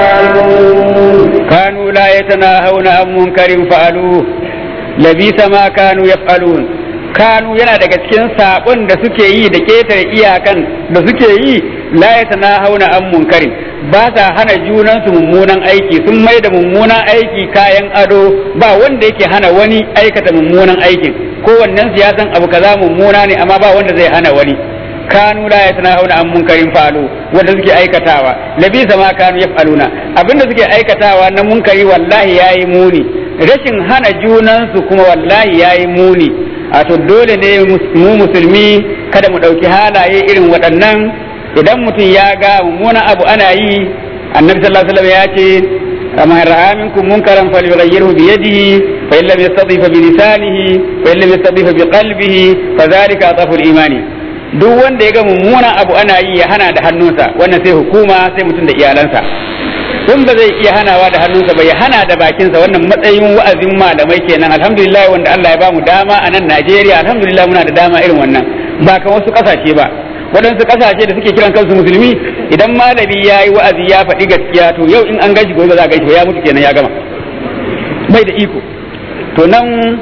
يفعلون كانوا لا يتناهون عن منكر فعلوه لبئس ما كانوا يفعلون kanu yana daga cikin sabon da suke yi da ketare iyakan da suke yi la ya hauna an munkarin ba sa hana junansu mummunan aiki sun mai da mummunan aiki kayan ado ba wanda yake hana wani aikata mummunan aikin kowannen siyasan abu kaza mummuna ne amma ba wanda zai hana wani kanu la yatanahuna an munkarin falu wanda suke aikatawa labisa ma kanu yaf'aluna abinda suke aikatawa na munkari wallahi yayi muni rashin hana junansu kuma wallahi yayi muni a to dole ne mu musulmi kada mu ɗauki halaye irin waɗannan idan mutum ya ga mummunan abu ana yi annabi sallallahu alaihi wasallam ya ce man ra'a minkum munkaran falyughayyirhu bi yadihi fa in lam yastati fa bi lisanihi fa in lam yastati fa bi qalbihi fa dhalika atafu al-imani duk wanda ya ga mummunan abu ana yi ya hana da hannunsa wannan sai hukuma sai mutum da iyalansa in ba zai iya hanawa da hannunsa ba ya hana da bakinsa wannan matsayin wa'azin malamai kenan alhamdulillah wanda Allah ya bamu dama a nan Najeriya alhamdulillah muna da dama irin wannan ba kan wasu kasashe ba waɗansu kasashe da suke kiran kansu musulmi idan malami ya yi wa'azi ya faɗi gaskiya to yau in an gashi gobe za a gashi ya mutu kenan ya gama bai da iko to nan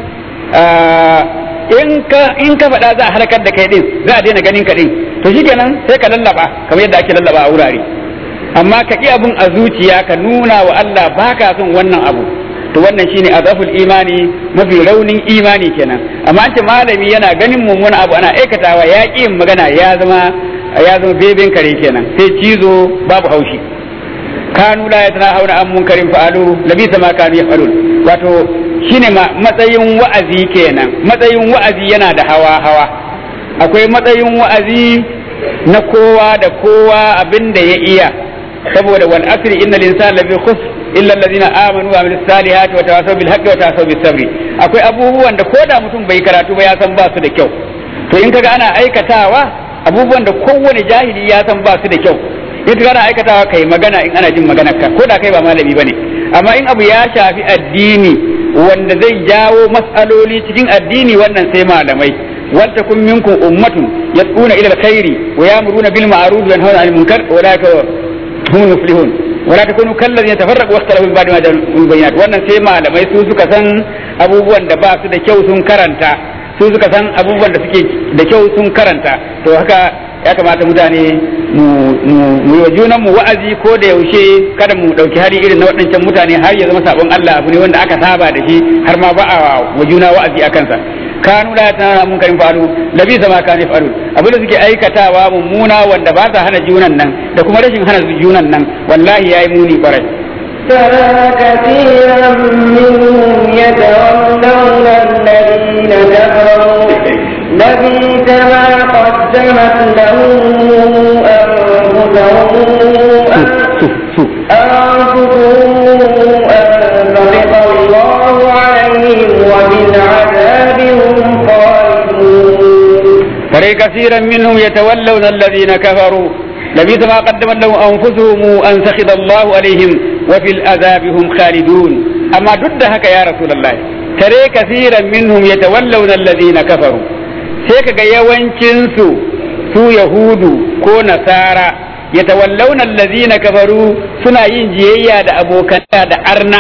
in ka in ka faɗa za a halakar da kai din za a daina ganin ka din to shikenan sai ka lallaba kamar yadda ake lallaba a wurare amma ka ƙi abin a zuciya ka nuna wa Allah ba ka son wannan abu to wannan shine azaful imani mafi raunin imani kenan amma an ce malami yana ganin mummuna abu ana aikatawa ya ƙi yin magana ya zama ya zama beben kare kenan sai cizo babu haushi kanu la yatana hauna an munkarin fa'alu labisa ma kanu yaf'alun wato shine matsayin wa'azi kenan matsayin wa'azi yana da hawa hawa akwai matsayin wa'azi na kowa da kowa abin da ya iya saboda wal asri innal insana lafi khusr illa allazina amanu wa amilus salihati wa tawasaw bil haqqi wa tawasaw bis sabri akwai abubuwan da koda mutum bai karatu ba ya san ba su da kyau to in kaga ana aikatawa abubuwan da kowane jahili ya san ba su da kyau in kana aikatawa kai magana in ana jin maganar ka ko da kai ba malami bane amma in abu ya shafi addini wanda zai jawo mas'aloli cikin addini wannan sai malamai wal takum minkum ummatun yad'una ila alkhairi wa ya'muruna bil ma'ruf wa yanhauna 'anil munkar wa la hum muflihun wa la takunu kal ladina tafarraqu wa ikhtalafu min ba'di ma ja'ahum bayyinat wannan sai malamai su suka san abubuwan da ba su da kyau sun karanta su suka san abubuwan da suke da kyau sun karanta to haka ya kamata mutane mu yi wa junan mu wa'azi ko da yaushe kada mu dauki hari irin na waɗancan mutane har ya zama sabon Allah abu ne wanda aka saba da shi har ma ba a wa juna wa'azi a kansa kanu la tana mun karin faru labi sama kan faru abin da suke aikatawa mummuna wanda ba sa hana junan nan da kuma rashin hana junan nan wallahi yayi muni kwarai ترى كثيرا منهم يتولون الذين كفروا لبيس ما قدمت لهم أنفسهم أنفسهم أن سخط الله عليهم وبالعذاب هم خالدون ترى كثيرا منهم يتولون الذين كفروا لبئس ما قدمت لهم انفسهم ان سخط الله عليهم وفي العذاب هم خالدون اما ضد هكا يا رسول الله ترى كثيرا منهم يتولون الذين كفروا sai kaga yawancinsu su yahudu ko nasara yatawallawna allazina kafaru suna yin jiyayya da abokan da arna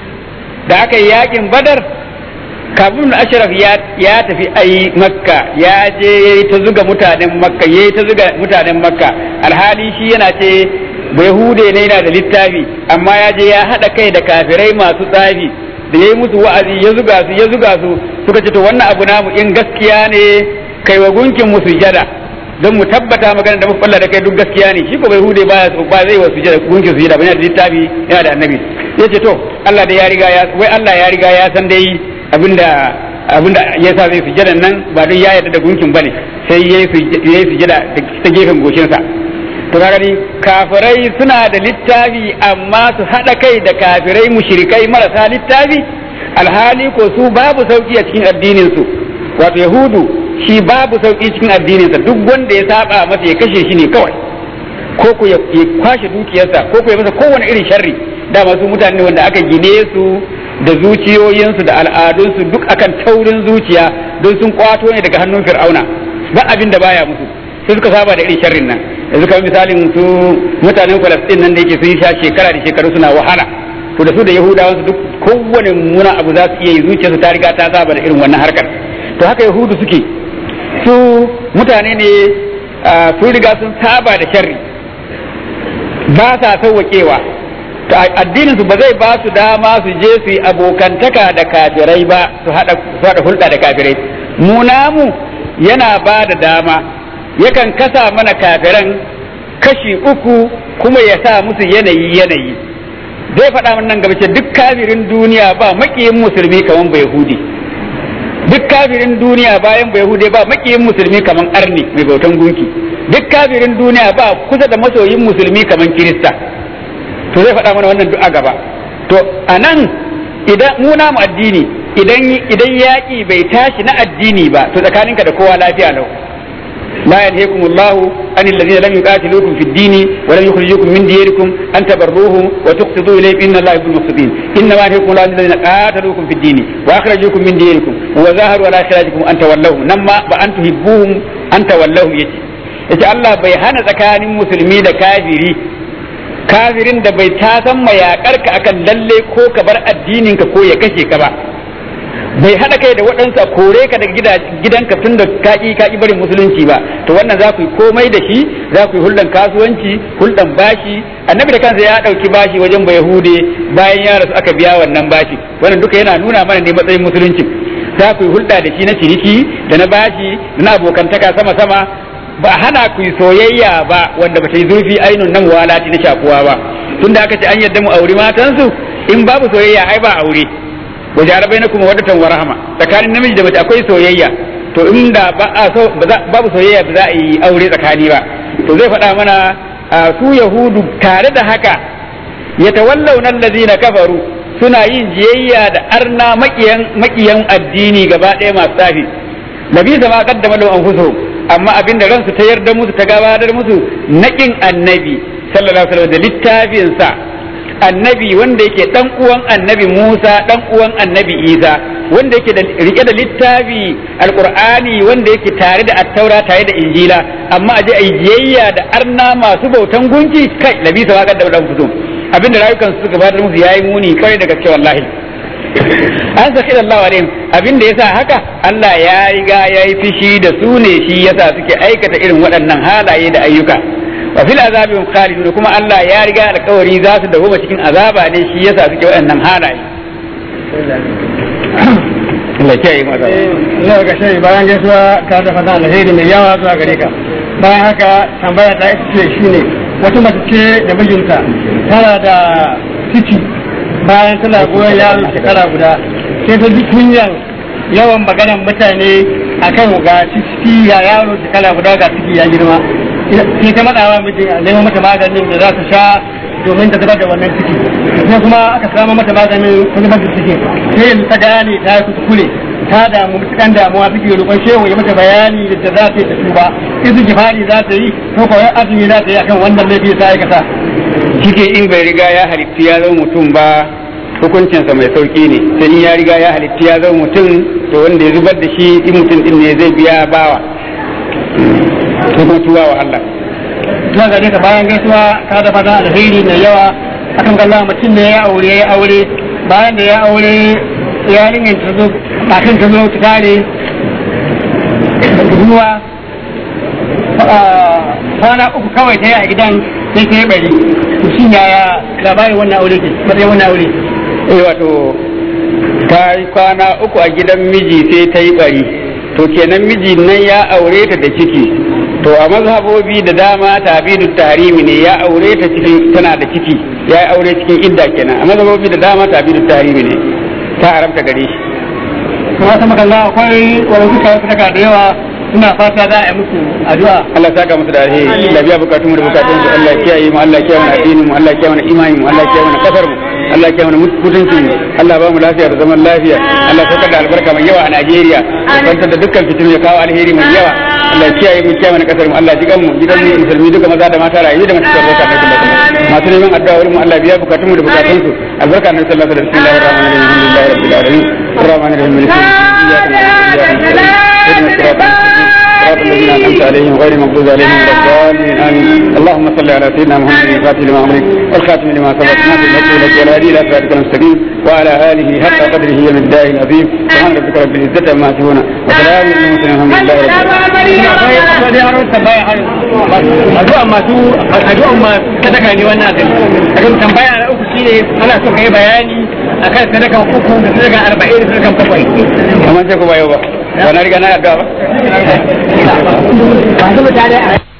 da aka yi yakin badar kabin ashraf ya tafi ayi makka ya je ya yi ta zuga mutanen makka ya yi ta zuga mutanen makka alhali shi yana ce yahude ne yana da littafi amma ya je ya haɗa kai da kafirai masu tsafi da ya yi musu wa'azi ya zuga su ya zuga su suka ce to wannan abu namu in gaskiya ne kai wa gunkin mu sujada don mu tabbata magana da muka da kai duk gaskiya ne shi ko bai hude ba ba zai wa sujada gunkin sujada ba yana da littafi yana da annabi ya ce to Allah da ya riga ya wai Allah ya riga ya san dai abinda abinda ya sa zai sujada nan ba don ya yarda da gunkin bane sai ya yi sujada ta gefen goshinsa to kaga ni kafirai suna da littafi amma su haɗa kai da kafirai mushrikai marasa littafi alhali ko su babu sauki a cikin addinin su wato yahudu shi babu sauki cikin addininsa duk wanda ya saba masa ya kashe shi ne kawai ko ku ya kwashe dukiyarsa ko ku ya masa kowane irin sharri dama su mutane wanda aka gine su da zuciyoyinsu da al'adunsu duk akan taurin zuciya don sun kwato ne daga hannun fir'auna ba abin da baya musu sai suka saba da irin sharrin nan yanzu kamar misalin su mutanen Falastin nan da yake sun sha shekara da shekaru suna wahala to da su da Yahudawa su duk kowane muna abu za su iya yi zuciyarsu ta riga ta saba da irin wannan harkar to haka Yahudu suke su mutane ne sun riga sun saba da sharri ba sa sauwaƙewa addinin su ba zai ba su dama su je su yi abokantaka da kafirai ba su haɗa hulɗa da kafirai mu namu yana ba da dama yakan kasa mana kafiran kashi uku kuma ya sa musu yanayi yanayi zai faɗa mana nan gaba ce duk kafirin duniya ba maƙiyin musulmi kaman bai hudi duk kafirin duniya bayan bai hude ba maƙiyin musulmi kaman arni mai bautan gunki duk kafirin duniya ba kusa da masoyin musulmi kaman kirista to zai faɗa mana wannan duk a gaba to a nan idan mu namu addini idan idan yaƙi bai tashi na addini ba to tsakaninka da kowa lafiya lau لا ينهيكم الله عن الذين لم يقاتلوكم في الدين ولم يخرجوكم من دياركم ان تبروهم وتقسطوا اليهم ان الله يحب المقسطين انما ينهيكم الله عن الذين قاتلوكم في الدين واخرجوكم من دياركم وظاهروا على اخراجكم ان تولوهم نما بان تحبوهم ان تولوهم يجي yace Allah bai hana tsakanin musulmi da kafiri kafirin da bai tasan mayakar ka akan lalle ko ka bar addinin ka ko ya kashe ka ba bai haɗa kai da waɗansu a kore ka daga gidanka tun da kaki kaki barin musulunci ba to wannan za ku yi komai da shi za ku yi hulɗan kasuwanci hulɗan bashi annabi da kansa ya ɗauki bashi wajen bai hude bayan ya rasu aka biya wannan bashi wannan duka yana nuna mana ne matsayin musulunci za ku yi hulɗa da shi na ciniki da na bashi da na abokantaka sama sama ba hana ku yi soyayya ba wanda ba ta yi zurfi ainun nan walati na shakuwa ba tunda aka ce an yadda mu auri matansu in babu soyayya ai ba aure wa jarabai na kuma wadatan wa rahama tsakanin namiji da mace akwai soyayya to inda ba a so babu soyayya ba za a yi aure tsakani ba to zai faɗa mana su yahudu tare da haka yatawallawna allazina kafaru suna yin jiyayya da arna makiyan makiyan addini gaba ɗaya masu tsafi nabi ma qaddama lahum anfusuhum amma abinda ransu ta yarda musu ta gabatar musu naƙin annabi sallallahu alaihi wasallam da littafinsa annabi wanda yake dan uwan annabi Musa dan uwan annabi Isa wanda yake da rike da littafi alqur'ani wanda yake tare da attaura tare da injila amma aje ai jiyayya da arna masu bautan gunki kai labisa wa kadda dan fito abinda rayukan su suka bada musu yayi muni kai da gaske wallahi an saki Allah alaihim abinda yasa haka Allah ya riga ya yi fishi da su ne shi yasa suke aikata irin waɗannan halaye da ayyuka wa fil azabi hum khalidun kuma Allah ya riga alƙawari za su dawo cikin azaba ne shi yasa suke waɗannan halaye Allah ya yi mata Zuwa ga shi bayan gaisuwa ka da fata alheri mai yawa zuwa gare ka. Bayan haka tambaya ta ita ce shine wata mace ce da mijinta tana da ciki bayan tana goyon yaro shekara guda sai ta ji kunyan yawan maganar mutane akan ga ciki ya yaro shekara guda ga ciki ya girma sai ta matsawa mijin a nemo mata maganin da za ta sha domin ta zubar da wannan ciki sai kuma aka samu mata maganin ta zubar da ciki sai yanzu ta gane ta yi kuskure ta damu mutukan damuwa suke roƙon shehu ya mata bayani da za ta yi ta tuba izu jihadi za ta yi ko kawai azumi za ta yi akan wannan laifi ta aikata ciki in bai riga ya halitti ya zama mutum ba hukuncinsa mai sauki ne sai in ya riga ya halitti ya zama mutum to wanda ya zubar da shi in mutum din ne zai biya bawa ko kuma tuwa wa Allah zuwa gare ka bayan gaisuwa ka da fata alheri mai yawa akan kalla mutum ne ya aure ya aure bayan da ya aure yarinyar ta zo kafin ta zo ta tare ruwa kwana uku kawai ta yi a gidan sai ta yi bari to shi yaya labarin wannan aure ke matsayin wannan aure eh wato ta yi kwana uku a gidan miji sai ta yi bari to kenan miji nan ya aure ta da ciki to a mazhabobi da dama tabidu tahrimi ne ya aure ta cikin tana da ciki ya yi aure cikin idda kenan a mazhabobi da dama tabidu tahrimi ne ta haramta gare shi kuma ta makalla akwai wani suka saka da yawa suna fata za a yi musu addu'a Allah saka musu da alheri Allah biya bukatun mu da bukatun su Allah kiyaye mu Allah kiyaye mana addinin mu Allah kiyaye mana imani mu Allah kiyaye mana kasar mu Allah kiyaye mana mutuncin mu Allah ba mu lafiya da zaman lafiya Allah saukar da albarka mai yawa a Najeriya ya kwantar da dukkan fitinu ya kawo alheri mai yawa Allah kiyaye mu kiyaye mana kasar mu Allah jigan mu gidan mu musulmi duka maza da mata rayu da masu barka na sallallahu masu neman addu'a wurin mu Allah biya bukatun mu da bukatun su albarka na sallallahu alaihi wasallam bismillahir rahmanir rahim alhamdulillahi rabbil alamin الرحمن الرحيم مالك يوم الدين اياك نعبد واياك نستعين اهدنا الصراط المستقيم صراط الذين انعمت عليهم غير المغضوب عليهم ولا الضالين امين اللهم صل على سيدنا محمد الفاتح لما امرك والخاتم لما سبق ناصر الحق لك والهادي الى صراطك المستقيم وعلى اله حق قدره ومقداره العظيم سبحان ربك رب العزه عما يصفون وسلام على المرسلين الحمد لله رب العالمين akwai akwai da yaron tambaya har addu'a masu addu'a ma sadaka ne wannan abin akan tambaya na uku shine ana so kai bayani akan sadakan uku da sadakan arba'in da sadakan bakwai kamar ce ko ba yau ba ba na riga na addu'a ba masu mutane